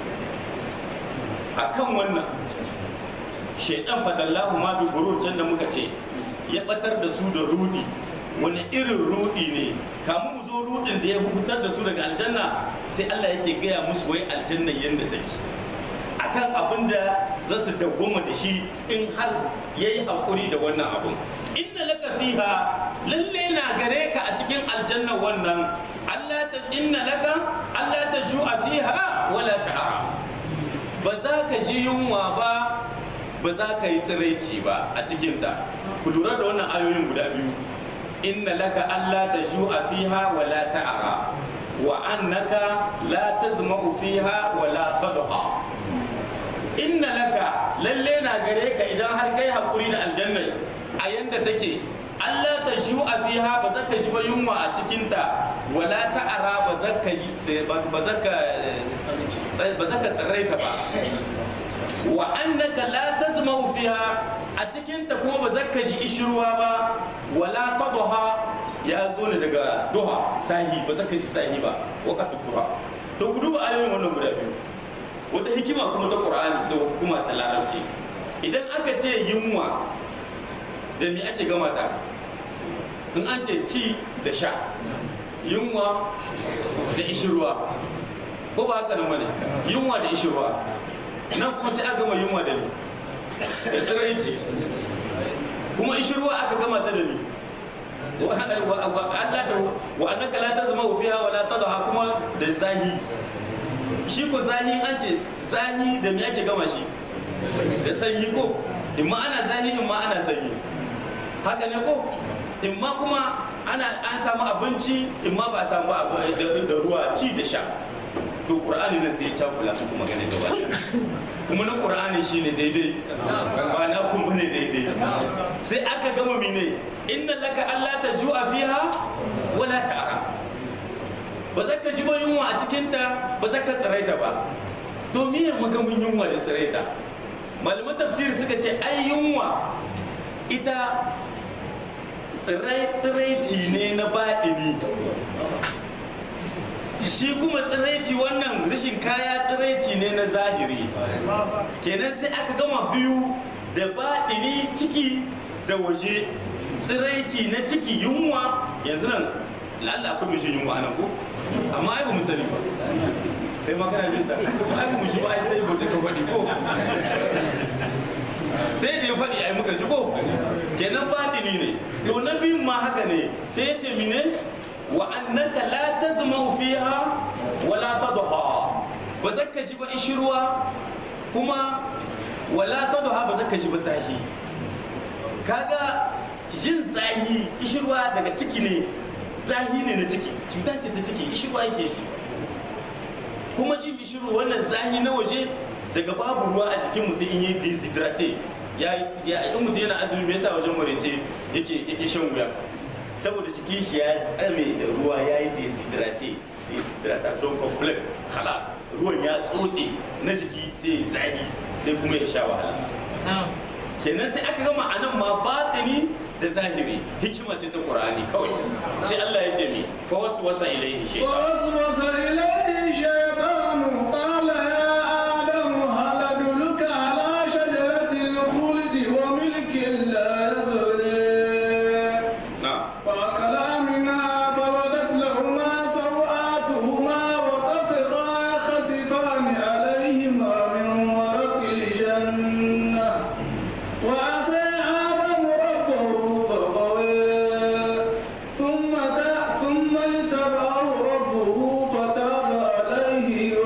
akan wannan shaidan fadallahu ma bi can da muka ce ya batar da su da rudi wani irin rudi ne kamun mu zo rudin da ya fitar da su daga aljanna sai Allah yake gaya musu wai aljanna yadda take akan abin da za su dawwama da shi in har ya yi haƙuri da wannan abin inna laka fiha lalle na gare ka a cikin aljanna wannan Allah ta inna laka Allah ta ju'a fiha wala ta'ara ba za ka ji yunwa ba ba za ka yi tsiraici ba a cikinta ku lura da wannan ayoyin guda biyu inna laka Allah ta ju'a fiha wala ta'ara wa annaka la tazma'u fiha wala tadha inna laka lalle na gare ka idan har kai hakuri da aljanna a yanda take Allah ta shu a fiha ba za ka shi ba yunwa a cikinta wala ta'ara ba za ka ba za ka ba za ka tsiraita ba wa annaka la tazmau fiha a cikinta kuma ba za ka shi ishirwa ba wala tadha ya zo ne daga duha sahi ba za ka shi sahi ba waqatu duha to ku duba ayoyin wannan guda biyu wata hikima kuma ta ƙur'ani da hukuma ta larabci idan aka ce yunwa da me ake gama ta in an ce ci da sha yunwa da ishirwa ko ba haka nan bane yunwa da ishirwa nan kuma sai aka gama yunwa da ni da tsiraici kuma ishirwa aka gama ta da ni wa annaka la tazma fiha wa la tadha kuma da zahi shi ko zahi an ce zahi da me ake gama shi da sanyi ko in ma ana zahi in ma ana sanyi haka ne ko in ma kuma ana an samu abinci in ma ba a samu da ruwa ci da sha to qur'ani nan sai ya cakula su kuma gane gaba kuma na qur'ani shine daidai ba na kun bane daidai sai aka gama mine inna laka alla tajua fiha wala ta'ara ba za ka ji ba yunwa a cikinta ba za ka tsiraita ba to miye magamin yunwa da tsiraita malaman tafsiri suka ce ai yunwa ita tsiraici ne na baɗini shi kuma tsiraici wannan rashin kaya tsiraici ne na zahiri kenan sai aka gama biyu da baɗini ciki da waje tsiraici na ciki yunwa yanzu nan lalla akwai mishin yunwa nan ko amma ai ba mu sani ba kai ma kana jin da ai mu shi ba ai sai gobe ka faɗi ko sai da ya faɗi ai muka shigo kenan batini ne to na biyun ma haka ne sai ya ce mine wa annaka la tazma fiha wala tadha ba zaka ji ba ishirwa kuma wala tadha ba zaka ji ba zahi kaga jin zahi ishirwa daga ciki ne zahi ne na ciki cuta ce ta ciki ishiru ake shi kuma jin ishiru wannan zahi na waje daga babu ruwa a jikin mutum in yi deshydrate ya ya in mutum yana azumi me yasa wajen marece yake yake shan wuya saboda jikin shi ya tsame da ruwa ya yi deshydrate dehydration complex halas ruwan ya tsotse na jiki sai ya zahi sai kuma ya sha wahala kenan sai aka gama anan ma batini da zahiri hikima ce ta qur'ani kawai sai Allah ya ce mi fa wasu wasa ilaihi shaytan فوسوس إليه الشيطان قال يا آدم هل أدلك على شجرة الخلد وملك لا يبلي na'am فأكلا منها فبدت لهما سوآتهما وطفقا يخسفان عليهما من ورق الجنة وعصى آدم ربه فغوى ثم تا- ثم اجتباه ربه فتاب عليه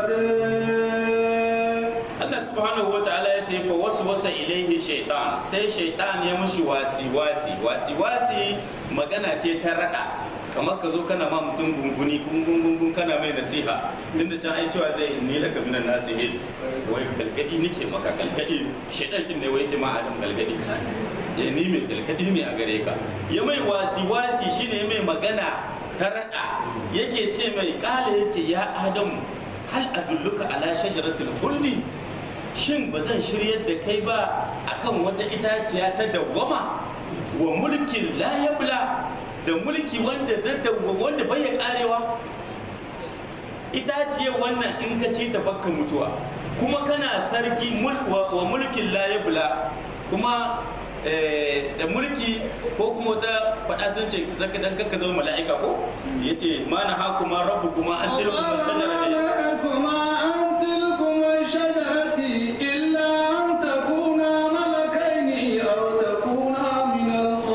وهدى Allah subhanahu wa ta'ala ya ce fa wasu wasa ilaihi shaitan sai shaitan ya mushi wasi wasi wasi wasi magana ce ta rada kamar ka zo kana ma mutum gunguni gungun gungun kana mai nasiha tunda can ai cewa zai ni laka minan nasihin wai galgadi nike maka galgadi shaitan din ne wai yake ma adam galgadi ya ni mai galgadi ne a gare ka ya mai wasi wasi shine mai magana ta rada yake ce mai kala yace ya adamu hal adulluka ala shajaratul khuldi shin ba zan shiryar da kai ba akan wata itaciya ta dawwama wa mulkin la yabla da mulki wanda da dawwama wanda bai ya karewa itaciyar wannan in ka ci ta bakka mutuwa kuma kana sarki mul- wa wa mulkin la yabla kuma eh, da mulki ko kuma wata faɗa sun ce zaka dan kakka zama mala'ika ko yace ma na hakuma rabbukuma an tilkuma shajara ne لكما عن تلكما الشجرة إلا أن تكونا ملكين أو تكونا من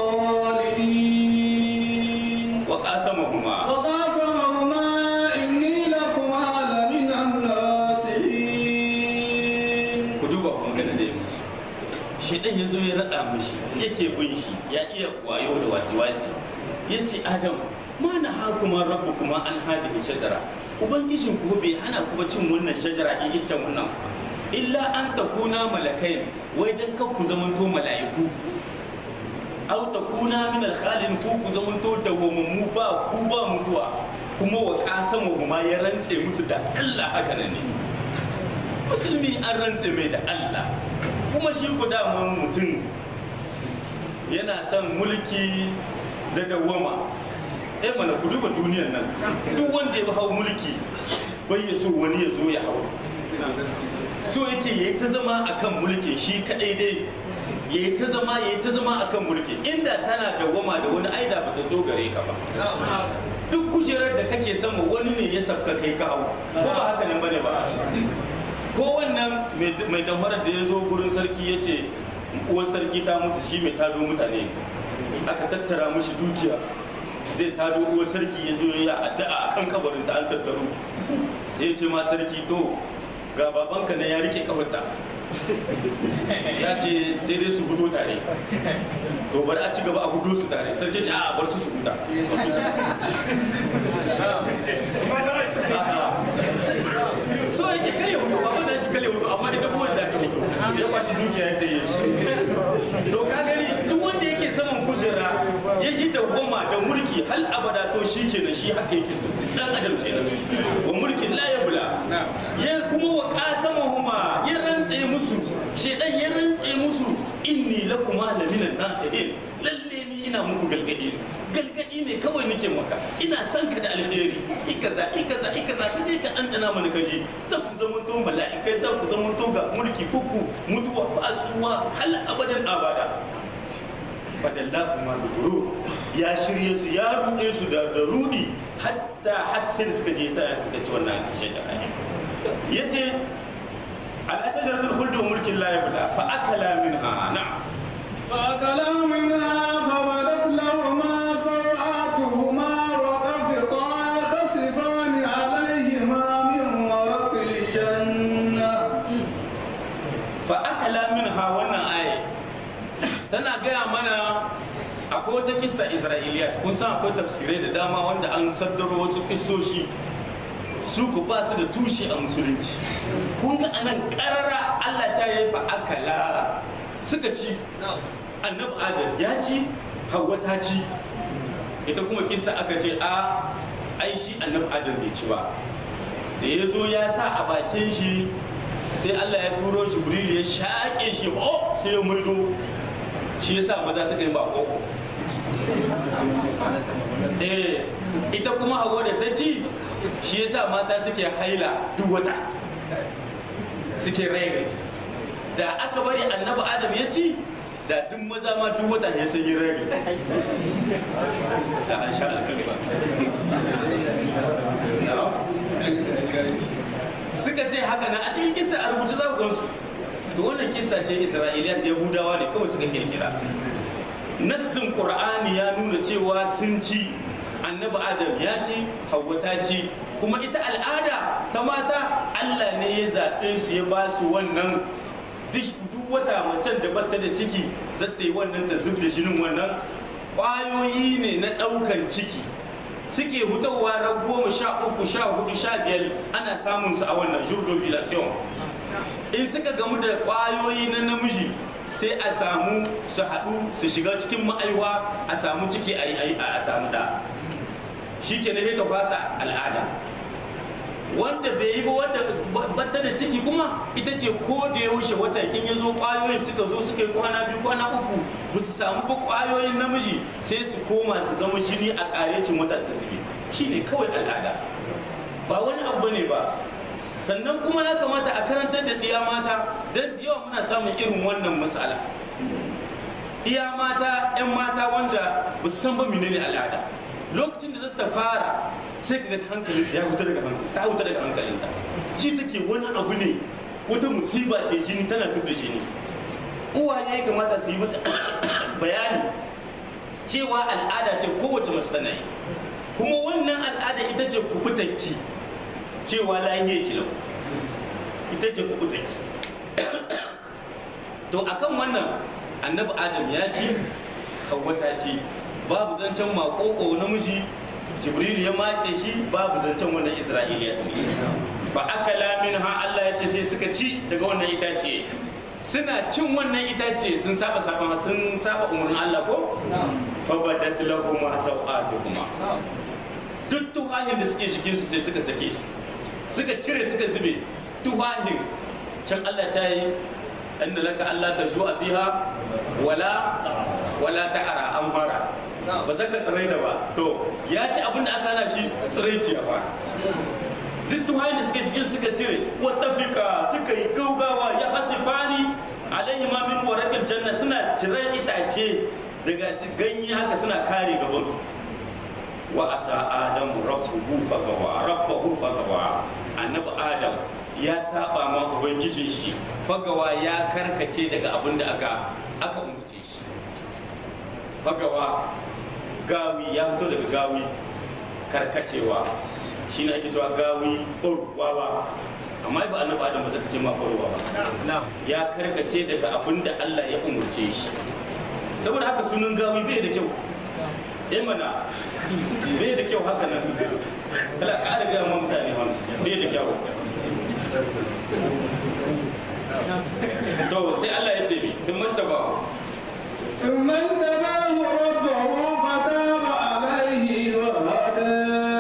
الخالدين wa qasamahuma وقاسمهما إني لكما لمن الناصحين ku duba kuma gana da ya musu shaidan ya zo ya raɗa mishi yake bin shi ya iya wayo da wasi-wasi ya ce adam ma na ha kuma rabu kuma an hadi shajara ubangijin ku bai hana kuma cin wannan shajara in iccen wannan illa an takuna malakai wai dan kan ku zamanto mala'iku aw takuna min al-khalin ku ku zamanto dawwamammu ba ku ba mutuwa kuma wa qasamu kuma ya rantse musu da Allah haka nan ne musulmi an rantse mai da Allah kuma shi ku daman mutum yana son mulki da dawwama eh mana ku duba duniyar nan duk wanda ya hau mulki bai ya so wani ya zo ya hau so yake yayi ta zama akan mulki shi kadai dai yayi ta zama yayi ta zama akan mulki inda tana dawwama da wani aida ba ta zo gare ka ba duk kujerar da kake sama wani ne ya sabka kai ka hau ko ba haka nan bane ba ko wannan mai damfarar da ya zo gurin sarki ya ce uwar sarki ta mutu shi mai tado mutane aka tattara mushi dukiya zai tado uwar sarki ya zo ya addu'a a kan kabarin ta an tattaro sai ya ce ma sarki to ga babanka na ya rike kafarta ya ce sai dai su fito tare to bari a ci gaba a gudu su tare sarki ce a bar su su huta bar su su huta. so yake kai ya hutu baban nan shi kale hutu amma ita kuma da kai ya kwashi dukiya ya tayi shi to ka gani duk wanda yake saman kujera ya shi da goma da mulki hal abada to shi kenan shi haka yake so dan adam kenan wa mulkin la yabla ya kuma wa qasamahuma ya rantse musu shedan ya rantse musu inni lakuma laminan nasihin lalle ni ina muku galgadi galgadi ne kawai nake maka ina son ka da alheri ikaza ikaza ikaza ka je ka dandana mana kaji zan ku zama to mala'ikai zan ku zama to ga mulki kuku mutuwa ba tsuwa hal abadan abada fadallahu ma duburu ya shirye su ya rude su da da rudi hatta har sai suka je sai suka ci wannan shajara yace al-ashjaratul khuld wa mulkin la yabla fa akala minha na'am فأكلا منها فبدت لهما سوآتهما وطفقا يخصفان عليهما من ورق الجنة fa akala minha wannan aya tana gaya mana akwai wata wata kissa isra'iliya kun san akwai tafsirai da dama wanda an saddaro wasu kissoshi su ku ba su da tushe a musulunci kun ga anan karara Allah ta yi fa akala suka ci annabi adam ya ci hawa ta ci ita kuma kissa aka ce a ai shi annabi adam bai ci ba da ya zo ya sa a bakin shi sai Allah ya turo jibril ya shaƙe shi oh sai ya maido shi yasa maza suka yi bako eh ita kuma hawa da ta ci shi yasa mata suke haila duk wata suke rai da aka bari annabi adam ya ci da duk maza ma duk wata ya sun yi rai da an sha alkalma suka ce haka na a cikin kisa a rubuce za ku gansu to wannan kisa ce isra'iliya ta yahudawa ne kawai suka kirkira nassin qur'ani ya nuna cewa sun ci annabi adam ya ci hawwa ta ci kuma ita al'ada ta mata allah ne ya zaɓe su ya ba su wannan duk wata macen da bata da ciki zata yi wannan da zub da jinin wannan ƙwayoyi ne na ɗaukan ciki suke hutawa ran goma sha uku sha hudu sha biyar ana samun su a wannan jurdovulation in suka gamu da ƙwayoyi na namiji sai a samu su haɗu su shiga cikin ma'aiwa a samu ciki a samu da shi ke na ta fasa al'ada wanda bai yi ba wanda bata da ciki kuma ita ce ko da ya wuce wata in ya zo kwayoyin suka zo suka yi kwana biyu kwana uku ba su samu ba kwayoyin namiji sai su koma su zama jini a karecin wata su zube shi ne kawai al'ada ba wani abu ne ba sannan kuma ya kamata a karantar da ɗiya mata don da yawa muna samun irin wannan matsala iya mata 'yan mata wanda ba su san ba menene al'ada lokacin da zata fara sai ka ga hankali ya huta daga hankali ta huta daga hankalinta shi take wani abu ne wata musiba ce jini tana zub da jini uwaye ya kamata su yi mata bayani cewa al'ada ce kowace mace tana yi kuma wannan al'ada ita ce kubutanki cewa lahiye kilau ita ce kubutanki to akan wannan annabi adam ya ci hawwa ta ci babu zancen makoko namiji jibril ya matse shi babu zancen wannan isra'iliya ba akala min ha Allah ya ce sai suka ci daga wannan itace suna cin wannan itace sun saba saba sun saba umarnin Allah ko fa badat lahum sawatuhuma duk tuhahin da suke cikin su sai suka sake suka cire suka zube tuhahin can Allah ta yi inda laka Allah ta a fiha wala wala ta'ara an fara ba za ka tsirai da ba to ya ci abin da aka hana shi tsiraici a fara duk tuhayin da suke cikin suka cire wata fika suka yi gaugawa ya hasifani alayhi ma min warakil janna suna cire itace daga ganye haka suna kare gaban su wa asa adam rabbuhu fagawa rabbuhu fagawa annabi adam ya saba ma ubangijin shi fagawa ya karkace daga abin da aka aka umurce shi fagawa gawi ya fito daga gawi karkacewa shi ne ake cewa gawi ɓarwawa amma ba annabi adam ba zaka ce ma ɓarwa ba ya karkace daga abin da Allah ya umurce shi saboda haka sunan gawi bai da kyau eh mana bai da kyau haka nan kala ka da ga mutane bai da kyau to sai Allah ya ce mi tun mastaba ثم اجتباه ربه فتاب عليه وهدى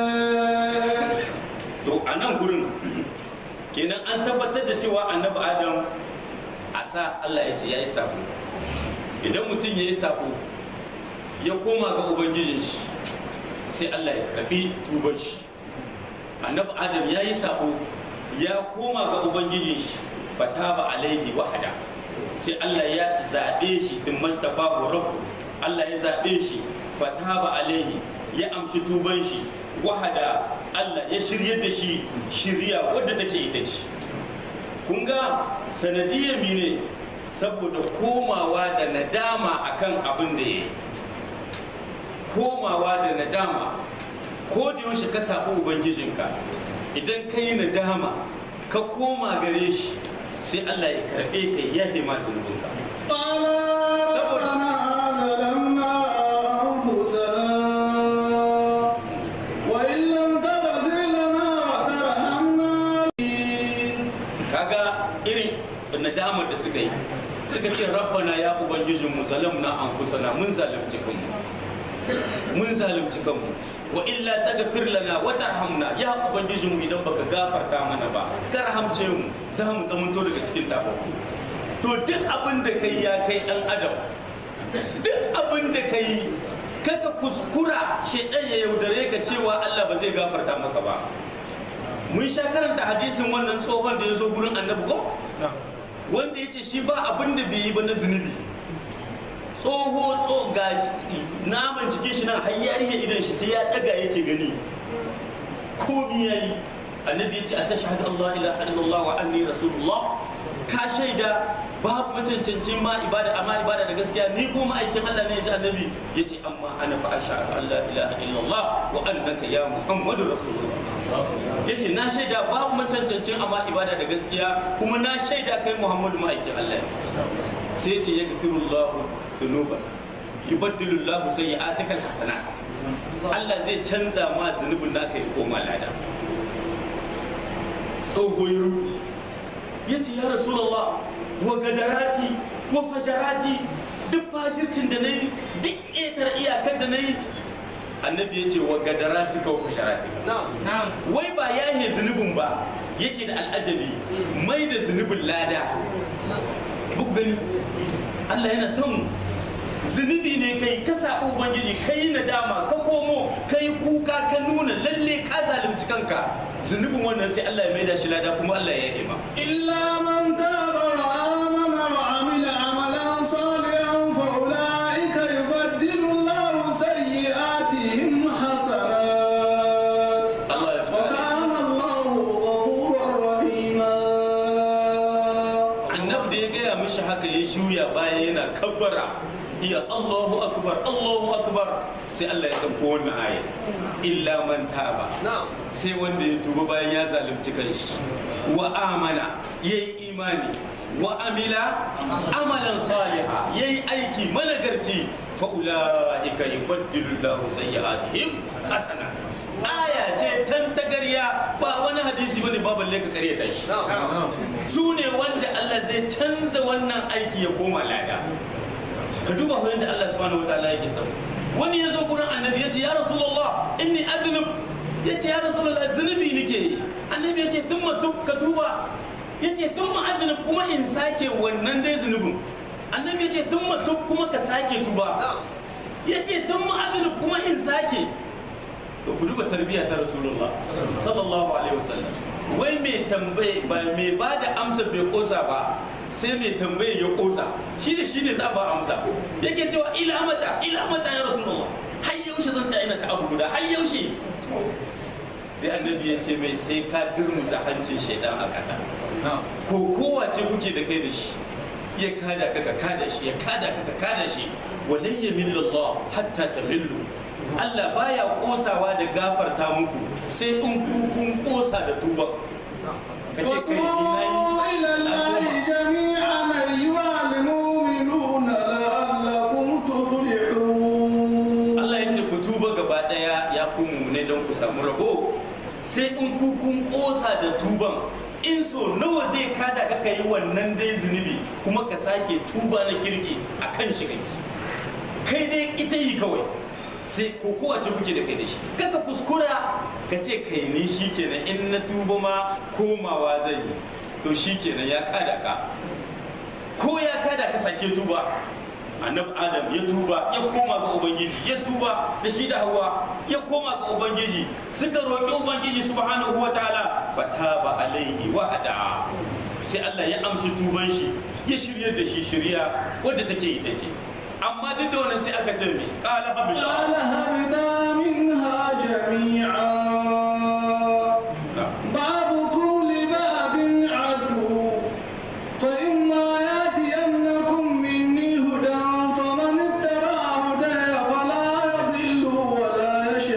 to a nan gurin kenan an tabbatar da cewa annabi adam a sa Allah ya ce ya yi sako idan mutum ya yi sako ya koma ga ubangijin shi sai Allah ya karbi tuban shi annabi adam ya yi sako ya koma ga ubangijin shi fataba alaihi wahada sai Allah ya zaɓe shi din mastafa rabbu Allah ya zaɓe shi fataba alaihi ya amshi tuban shi wahada Allah ya shirye da shi shirya wadda take ita ce kun ga sanadiyar mine saboda komawa da nadama akan abin da ya yi komawa da nadama ko da yaushe ka saɓi ubangijinka idan ka yi nadama ka koma gare shi sai Allah ya karɓe ka ya ma zunubinka قال ربنا ظلمنا nadamar da suka yi suka ce rabbana ya ubangijin mu zalamna anfusana mun zalunci kanmu mun zalunci kanmu wa illa taghfir lana wa tarhamna ya ubangijin mu idan baka gafarta mana ba ka rahamce mu za mu zamanto daga cikin tafafu to duk abin da kai ya kai dan adam duk abin da kai kaka kuskura shedan ya yaudare ka cewa Allah ba zai gafarta maka ba mun sha karanta hadisin wannan tsohon da ya zo gurin annabi ko wanda ya ce shi ba abin da bai yi ba na zunubi tsoho tso ga naman cikin shi nan har ya iya idan shi sai ya daga yake gani komi ya yi annabi ya ce a tashhadu Allah ilaha illallah wa anni rasulullah ka shaida babu macancancin ma ibada amma ibada da gaskiya ni ko ma'aikin Allah ne ya ji annabi ya ce amma ana fa ashhadu an la ilaha illallah wa annaka ya muhammadu rasulullah ya ce na shaida babu macancancin amma ibada da gaskiya kuma na shaida kai muhammadu ma'aikin Allah sai ce ya gafiru Allah dunuba yubaddilu Allah sayyi'atika alhasanat Allah zai canza ma zunubin da aka yi koma lada tsoho ya rubi ya ce ya rasulullah wa gadarati wa fajarati duk fashircin da na yi duk ƙetar iyakar da na yi annabi ya ce wa gadarati ka wa fasharati wai ba yahe zunubin ba yake da al'ajabi mai da zunubin lada buk gani Allah yana son zunubi ne kai ka saɓi ubangiji ka yi nadama ka komo ka yi kuka ka nuna lalle ka zalunci kanka zunubin wannan sai Allah ya maida shi lada kuma Allah ya yi ma إلا من تاب وآمن وعمل عملا صالحا فأولئك يبدل الله سيئاتهم حسنات Allah ya fita وكان الله غفورا رحيما annabi da ya gaya mishi haka ya juya baya yana kabbara iya Allahu akbar Allahu akbar sai Allah ya sauko wannan aya illa man taba sai wanda ya tuba bayan ya zalunci kanshi wa amana yayi imani wa amila amalan saliha yayi aiki managarci fa ulaika yubaddilu Allahu sayyi'atihim hasana aya ce tan tagarya ba wani hadisi bane ba balle ka kare shi su ne wanda Allah zai canza wannan aiki ya koma lada ka duba fa yadda Allah subhanahu wataala yake sau wani ya zo gurin annabi ya ce ya rasulullah inni adnub ya ce ya rasulullah zunubi nake yi annabi ya ce thumma duk ka tuba ya ce thumma adnub kuma in sake wannan dai zunubin annabi ya ce thumma duk kuma ka sake tuba ya ce thumma adnub kuma in sake to ku duba tarbiyya ta rasulullah sallallahu alaihi wasallam wai mai tambaye ba mai ba da amsa bai kosa ba sai mai tambaye ya kosa shi da shi ne za a ba amsa yake cewa ila mata ila mata ya rasulullah har yaushe zan tsaya ina ta abu guda har yaushe sai annabi ya ce mai sai ka durmuza hancin shaidan a ƙasa ko kowace kuke da kai da shi ya kada ka ka kada shi ya kada ka ka kada shi walan yamillallah hatta tamillu Allah baya kosawa da gafarta muku sai in ku kun kosa da tuba ka ce kai ni وتوبوا إلى الله nayi جميعا أيها المؤمنون لعلكم تفلحون Allah ya ce ku tuba gaba daya ya ku ne don ku samu rabo sai in ku kun kosa da tuban in so nawa zai kada ka yi wannan dai zunubi kuma ka sake tuba na kirki a kan shi kai kai dai ita yi kawai sai ko kowace kuke da kai da shi kaka kuskura ka ce kai ni shi kenan in na tuba ma komawa zai yi to shi kenan ya kada ka ko ya kada ka sake tuba annabi adam ya tuba ya koma ga ubangiji ya tuba da shi da hawa ya koma ga ubangiji suka roƙi ubangiji subhanahu wa ta'ala fataba alaihi wa hada sai Allah ya amshi tuban shi ya shirya da shi shirya wadda take ita ce amma duk da wannan sai aka ce me qala قال habillah هبنا منها جميعا بعضكم لبعض عدو فإما يأتينكم مني هدى فمن اتبع هداي فلا يضل ولا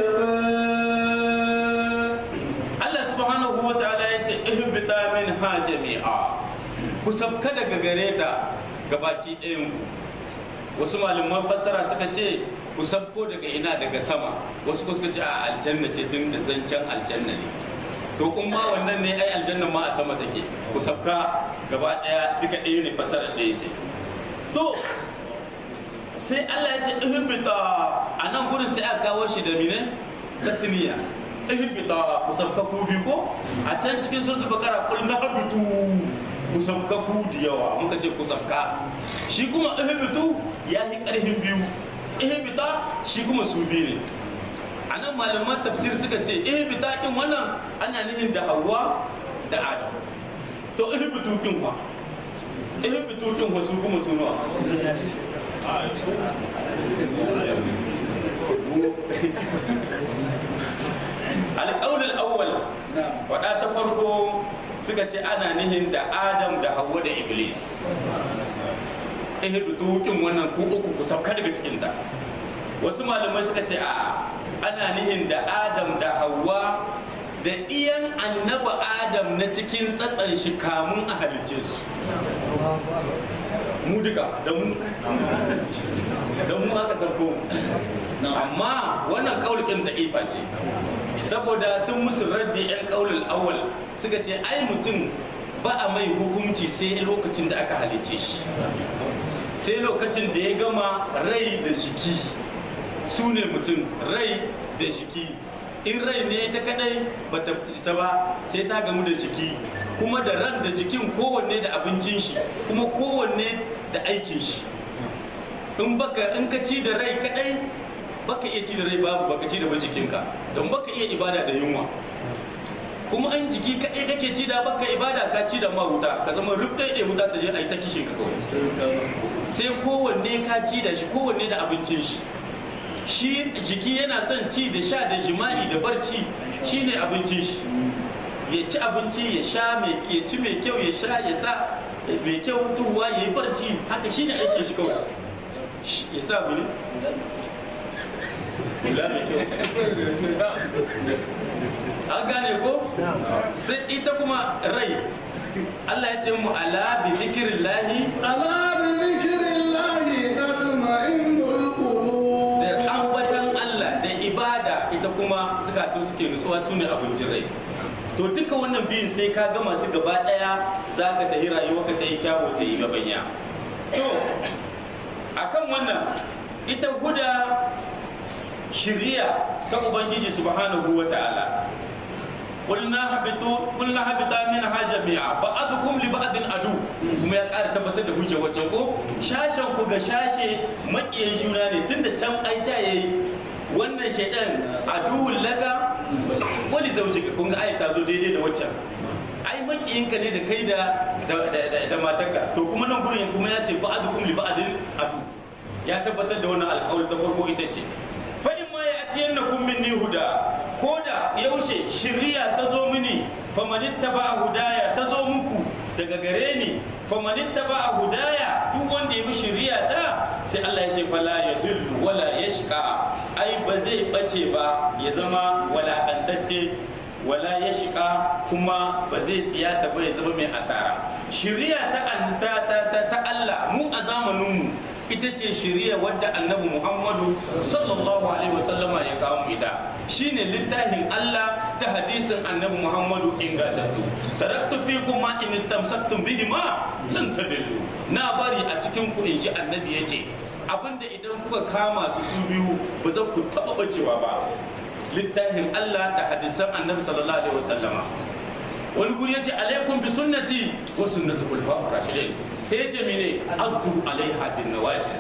يشقى Allah subhanahu wa ta'ala ya ce ihbita min ha jami'a ku sabka daga gare ta gabaki ɗayan ku wasu malaman fassara suka ce ku sabko daga ina daga sama wasu kuma suka ce a aljanna ce tun da zancen aljanna ne to in ma wannan ne ai aljannan ma a sama take ku sabka gaba daya duka ɗaya ne fasara ɗaya ce to sai Allah ya ce ihbita a nan gurin sai aka kawo shi da mine tasniya ihbita ku sabka ku biyu ko a can cikin suratul baqara qul nahbitu ku sabka ku da yawa muka ce ku sabka shi kuma ihbitu ya yi karfin biyu ihbita shi kuma su biyu ne a nan malaman tafsir suka ce ihbita kin wannan ana nihin da hawa da adam to ihbitu kin wa ihbitu kin wa su kuma su nawa alƙaunin awwal faɗa ta farko suka ce ana nihin da adam da hawa da iblis ihdu dukin wannan ku uku ku sauka daga cikin ta wasu malamai suka ce a ana nihin da adam da hawa da iyan annaba adam na cikin tsatsan shi kamun a halicce su mu duka da mu da mu aka sarko amma wannan kaulin da ifa ce saboda sun musu raddi yan kaulul awwal suka ce ai mutum ba a mai hukunci sai lokacin da aka halicce shi sai lokacin da ya gama rai da jiki su ne mutum rai da jiki in rai ne ta kadai ba ta isa ba sai ta gamu da jiki kuma da ran da jikin kowanne da abincin shi kuma kowanne da aikin shi in baka in ka ci da rai kadai baka iya ci da rai babu baka ci da ba jikinka don baka iya ibada da yunwa kuma an jiki kadai kake ci da baka ibada ka ci da ma wuta ka zama rubda da wuta ta je a yi ta kishin ka kawai sai kowanne ka ci da shi kowanne da abincin shi shi jiki yana son ci da sha da jima'i da barci shine abincin shi ya ci abinci ya sha mai ya ci mai kyau ya sha ya sa mai kyau tuwa ya yi barci haka shine aikin shi kawai ya sa bulu hula mai kyau an gane ko sai ita kuma rai Allah ya ce mu ala bi zikirin lahi ألا بذكر الله تطمئن القلوب da ambatan Allah da ibada ita kuma zukatu suke nutsuwa su ne abincin rai to duka wannan biyun sai ka gama su gaba daya za ka tafi rayuwa ka ta yi kyawu ta yi gabanya to akan wannan ita huda shiriya ta ubangiji subhanahu wa ta'ala قلنا هبطوا قلنا هبطا منها جميعا بعضكم لبعض عدو kuma ya ƙara tabbatar da hujja wacce ko shashen ku ga shashe makiyan juna ne tunda can ai ta yayi wannan shaidan aduwul laka wali zaujika kun ga ai ta zo daidai da waccan ai makiyinka ne da kai da da matarka to kuma nan gurin kuma ya ce ba'dukum li ba'din adu ya tabbatar da wannan alƙawari ta farko ita ce fa in ma ya'tiyannakum minni huda ko da yaushe shirya ta zo mini famanitta ba a hudaya ta zo muku daga gare ni famanitta ba a hudaya duk wanda ya bi shirya ta sai Allah ya ce fala ya dillu wala ya shika ai ba zai bace ba ya zama walakantacce wala ya shika kuma ba zai tsiyata ba ya zama mai asara shirya ta ta ta Allah mu a zamaninmu ita ce shiriya wadda annabi muhammadu sallallahu alaihi wasallama ya kawo mu ita shine littafin Allah ta hadisin annabi muhammadu ingantattu taraktu fikum ma in tamsaktum bihi ma lan tadillu na bari a cikin ku in ji annabi yace abinda idan kuka kama su su biyu ba za ku taba bacewa ba littafin Allah da hadisan annabi sallallahu alaihi wasallama wani guri yace alaikum bi sunnati wa sunnati khulafa'ir rashidin sai yace mene addu alaiha bin nawajis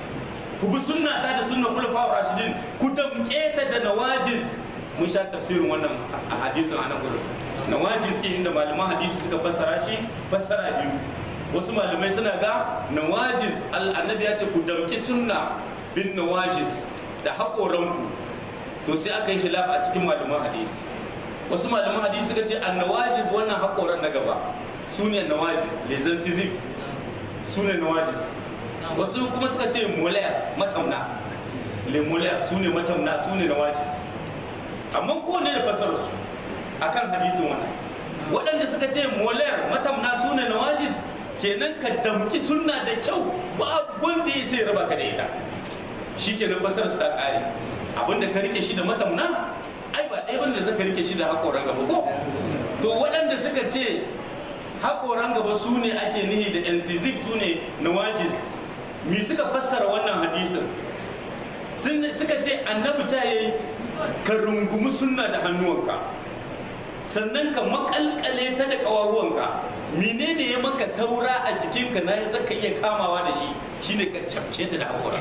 ku bi sunna ta da sunna khulafa'ir rashidin ku damke ta da nawajiz mun sha tafsirin wannan a hadisin anan gurin nawajiz din da malaman hadisi suka fassara shi fassara biyu wasu malamai suna ga nawajiz annabi ya ce ku damki sunna bin nawajiz da haƙoranku to sai aka yi khilaf a cikin malaman hadisi wasu malaman hadisi suka ce annawajiz wannan haƙoran na gaba su ne nawajiz lezan sizif su ne nawajiz wasu kuma suka ce molayar matamna le molayar su ne matamna su ne nawajiz amma kowane da fasar su akan hadisin wannan waɗanda suka ce molayar matamna su ne nawajiz kenan ka damki sunna da kyau ba wanda ya sai raba ka da ita shi kenan fasar su ta ƙare abinda ka rike shi da matamna ai ba ɗaya wanda suka rike shi da haƙoran gaba ko to waɗanda suka ce haƙoran gaba su ne ake nihi da NC6 su ne nawajis mi suka fassara wannan hadisin sun suka ce annabi ta yayi ka rungumi sunna da hannuwanka sannan ka makalkale ta da ƙawaruwanka menene ya maka saura a jikinka na zaka iya kamawa da shi shine ka cafke ta da haƙoran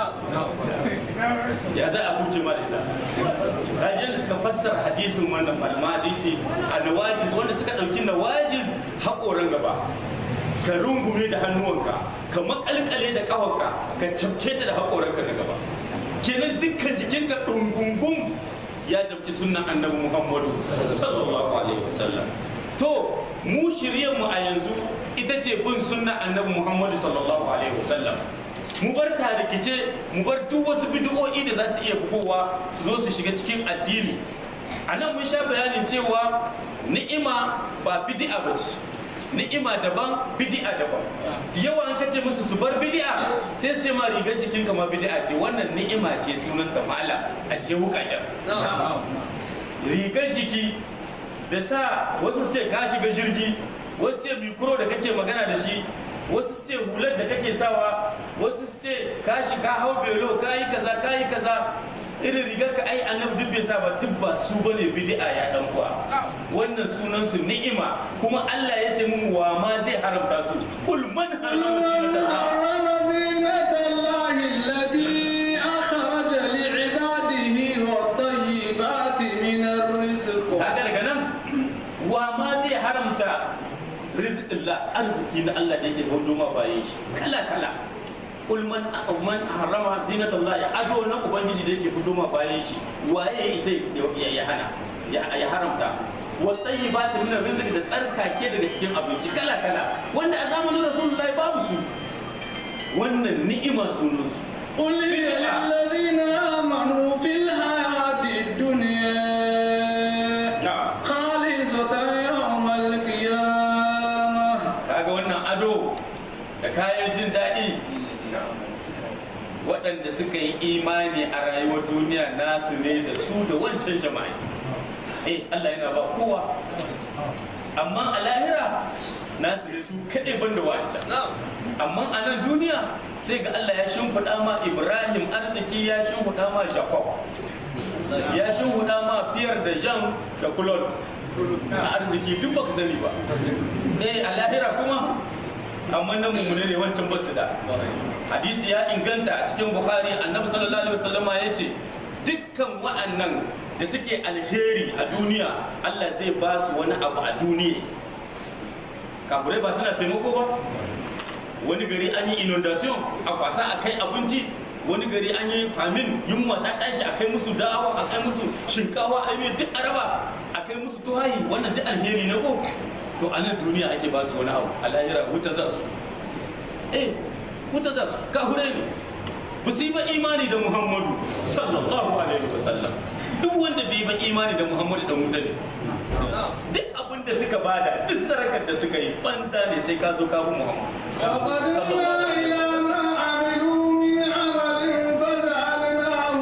ya za a huce ma da ita rajin da suka fassara hadisin wannan malama hadisi a nawajiz wanda suka ɗauki nawajiz haƙoran gaba ka rungume da hannuwanka ka makalkale da ƙafanka ka cafke ta da haƙoranka na gaba kenan dukkan jikinka ɗungungun ya ɗauki sunan annabi muhammadu sallallahu alaihi wasallam to mu shirye mu a yanzu ita ce bin sunnan annabi muhammadu sallallahu alaihi wasallam mu bar rikice mu bar duk wasu bid'o'i da za su iya fitowa su zo su shiga cikin addini a nan mun sha bayanin cewa ni'ima ba bid'a ba ce ni'ima daban bid'a daban da yawa an kace musu su bar bid'a sai sai ma rigar jikin ma bid'a ce wannan ni'ima ce sunan ta mala a ce wukaken rigar jiki da sa wasu su ce ka shiga jirgi wasu ce mikro da kake magana da shi wasu su ce hular da kake sawa wasu su ce ka shiga hau belo ka yi kaza ka yi kaza irin rigar ka ai annabi duk bai sa ba duk ba su bane bid'a ya dan kuwa wannan sunan su ni'ima kuma Allah ya ce mun wa ma zai haramta su kul man harama زينة الله التي أخرج لعباده والطيبات من الرزق kaga daga nan wa ma zai haramta rizqillah arziki na Allah da yake hudu ma bayan shi kala kala kul man man harama zinatullah ya ado na ubangiji da yake fito ma bayan shi waye sai ya hana ya haramta wal tayyibat min rizq da tsarkake daga cikin abinci kala kala wanda a zamanin rasulullahi babu su wannan ni'ima sunan su قل هي للذين آمنوا في الحياة الدنيا na'am خالصة يوم القيامة kaga wannan ado da kayan jin daɗi waɗanda suka yi imani a rayuwar duniya nasu ne da su da wancan jama'i eh Allah yana ba kowa amma a lahira nasu ne su kaɗai banda wancan amma a nan duniya sai ga Allah ya shimfiɗa ma Ibrahim arziki ya shimfiɗa ma Jacob ya shimfiɗa ma fiyar da Jean da Kulon na arziki duk baka sani ba eh a lahira kuma amma nan mummune ne wancan basu da hadisi ya inganta a cikin bukhari annabi sallallahu alaihi wasallama ya ce dukkan wa'annan da suke alheri a duniya Allah zai ba su wani abu a duniya kafurai ba suna taimako ba wani gari an yi inundation a kwasa a kai abinci wani gari an yi famin yunwa ta tashi a kai musu da'awa a kai musu shinkawa a yi duk araba a kai musu tuhayi wannan duk alheri na ko to a nan duniya ake ba su wani abu a lahira wuta za su eh wuta za su kahure ne ba su yi ba imani da muhammadu sallallahu alaihi wasallam duk wanda bai ba imani da muhammadu da wuta ne duk abin da suka bada duk sarakar da suka yi banza ne sai ka zo ka bi muhammadu وقدمنا إلى ما عملوا من عمل فجعلناه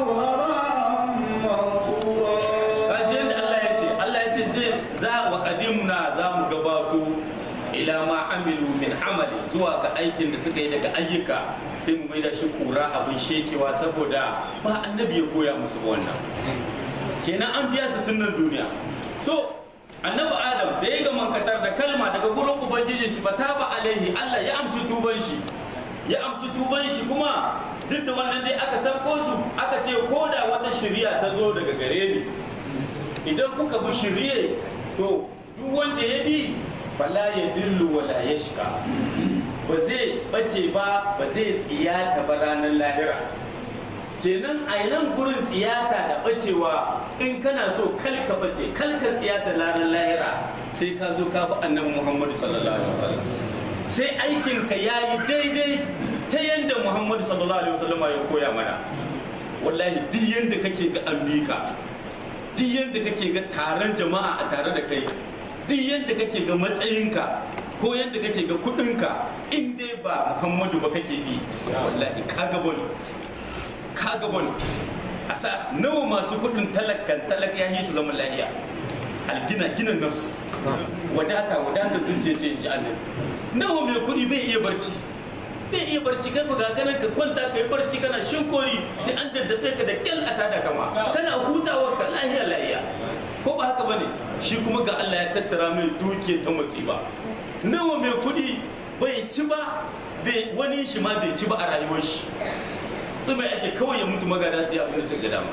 هباء منثورا kashi yadda Allah ya ce Allah ya ce zai za wa qadimna za mu gabato ila ma amilu min amali zuwa ga aikin da suka yi daga ayyuka sai mu maida shi kura abin shekewa saboda ba annabi ya koya musu wannan kenan an biya su tun nan duniya to annabi adam da ya ga mankatar da kalma daga gurin ubangijin shi fata ba alaihi Allah ya amshi tuban shi ya amshi tuban shi kuma duk da wannan dai aka sabko su aka ce ko da wata shari'a ta zo daga gare ni idan kuka bi shirye to duk wanda ya bi fala ya dillu wala ya shiga ba zai bace ba ba zai tsiyata ba ranar lahira kenan a nan gurin tsiyata da bacewa in kana so kalka bace kalka tsiyata ranar lahira sai ka zo ka bi annabi muhammadu sallallahu alaihi wasallam sai aikinka ya yi daidai ta yadda muhammadu sallallahu alaihi wasallam ya koya mana wallahi duk yadda kake ga ambika duk yadda kake ga taron jama'a a tare da kai duk yadda kake ga matsayinka ko yadda kake ga kudinka in dai ba muhammadu ba kake bi wallahi ka ga wani ka ga wani asa nawa masu kudin talakan talak ya yi su zaman lahiya algina gina nafsu wadata wadata zuciya ce in ji annabi nawa mai kudi bai iya barci bai iya barci kai ku ga kanan ka kwanta kai barci kana shinkori sai an daddafe ka da kyal a tada kama kana hutawa ka lahiya lahiya ko ba haka bane shi kuma ga Allah ya tattara mai dukiyar ta musiba nawa mai kudi bai ci ba bai wani shi ma bai ci ba a rayuwar shi su mai ake kawai ya mutu magana sai abin da suka dama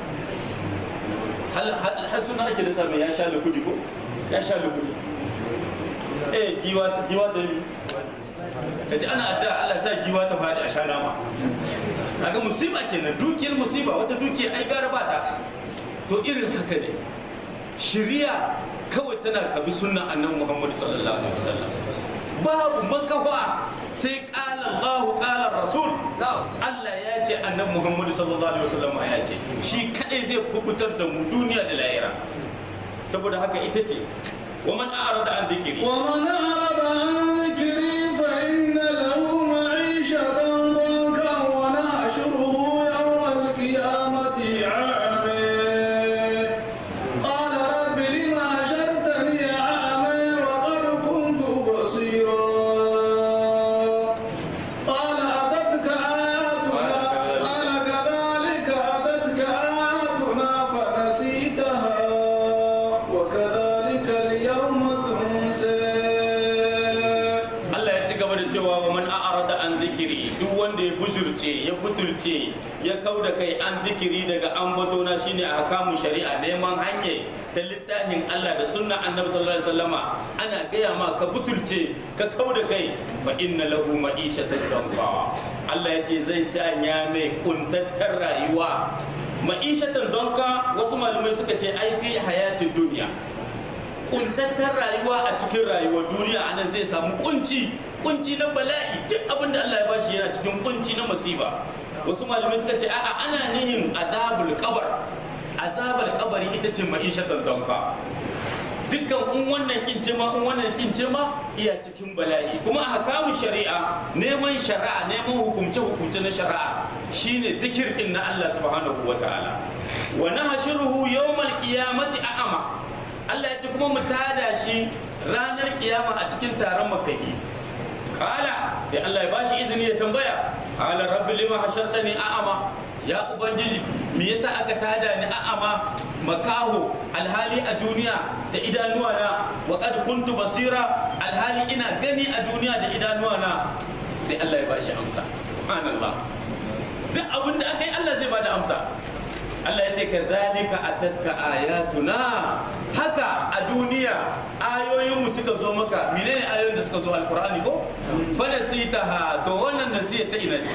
har suna ake da sami ya sha lukudi ko ya sha lukudi eh giwa giwa da yi kaji ana adda Allah sa giwa ta faɗi a sha nama kaga musiba kenan dukiyar musiba wata dukiya ai gara ba ta to irin haka ne shiriya kawai tana kabi sunnan annabi Muhammad sallallahu alaihi wasallam babu makafa sai kala Allah kala Rasul Allah ya ce annabi Muhammad sallallahu alaihi wasallam ya ce shi kadai zai kubutar da mu duniya da lahira saboda haka ita ce wa man a'rada an dhikri ومن أعرض عن ذكري فإن له معيشة ضنكا ونحشره يوم القيامة عامي قال رب لم حشرتني أعمى وقد كنت بصيرا قال أتتك آياتنا قال كذلك أتتك آياتنا فنسيتها وكذلك اليوم تنسى Allah ya ci gaba da cewa wa man a'rada an zikiri duk wanda ya bujurce ya butulce ya kau da kai an zikiri daga ambato na shine a hakamun shari'a neman hanyar ta littafin Allah da sunna annabi sallallahu alaihi wasallama ana gaya ma ka butulce ka kau da kai fa inna lahu ma'ishatan danfa Allah ya ce zai sanya mai kuntattar rayuwa ma'ishatan donka wasu malamai suka ce ai fi hayatin duniya kuntattar rayuwa a cikin rayuwar duniya anan zai samu kunci kunci na bala'i duk abin da Allah ya bashi yana cikin kunci na masifa wasu malamai suka ce a'a ana nihin azabul kabar azabul kabari ita ce ma'ishatan donka dukkan in wannan kince ma in wannan kince ma iya cikin bala'i kuma a hakamun shari'a neman shari'a neman hukumce hukumce na shari'a shine zikir din na Allah subhanahu wataala wa nahshuruhu yawmal qiyamati a'ama Allah ya ce kuma mu tada shi ranar kiyama a cikin taron makahi kala sai Allah ya bashi izini ya tambaya kala rabbi lima hashartani a'ama ya ubangiji me yasa aka tada ni a'ama makaho alhali a duniya da idanuwa na wa qad kuntu basira alhali ina gani a duniya da idanuwa na sai Allah ya bashi amsa subhanallah duk abin da aka yi Allah zai bada amsa Allah ya ce ka zalika atatka ayatuna haka a duniya ayoyinmu suka zo maka menene ayoyin da suka zo alkur'ani ko fa nasitaha to wannan nasiya ta ina ce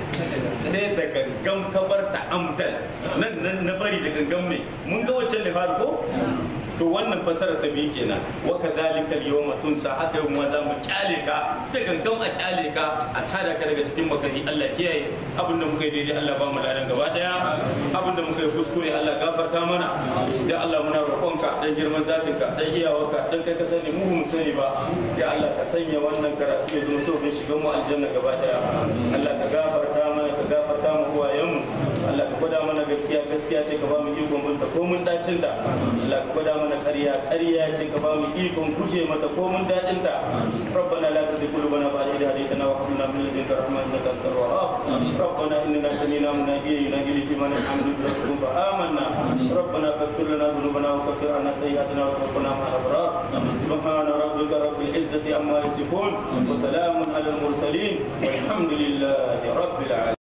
sai da gangan kabar ta amdan nan nan na bari da gangan mai mun ga wancan da faru ko to wannan fasara ta biyu kenan wa kadhalika al-yawma tunsa haka yau ma za mu kyale ka sai gangan a kyale ka a tada ka daga cikin makari Allah kiyaye abinda muka yi daidai Allah ba mu ladan gaba daya abinda muka yi kuskure Allah gafarta mana da Allah muna roƙonka dan girman zatinka dan iyawarka dan kai ka sani mu mu sani ba ya Allah ka sanya wannan karatu ya zama sauƙin shigan mu aljanna gaba daya Allah ka gafarta mana ka gafarta mu uwayenmu Allah ka gwada mana gaskiya gaskiya ce ka ba mu ikon binta ko mun dacin da Allah ka gwada mana ƙarya ƙarya ce ka ba mu ikon guje mata ko mun dadin ta ربنا لا تزغ قلوبنا بعد إذ هديتنا وهب لنا من لدنك رحمة إنك أنت الوهاب ربنا إننا سمعنا مناديا ينادي للإيمان أن آمنوا بربكم فآمنا ربنا فاغفر لنا ذنوبنا وكفر عنا سيئاتنا وتوفنا مع الأبرار سبحان ربك رب العزة عما يصفون وسلام على المرسلين والحمد لله رب العالمين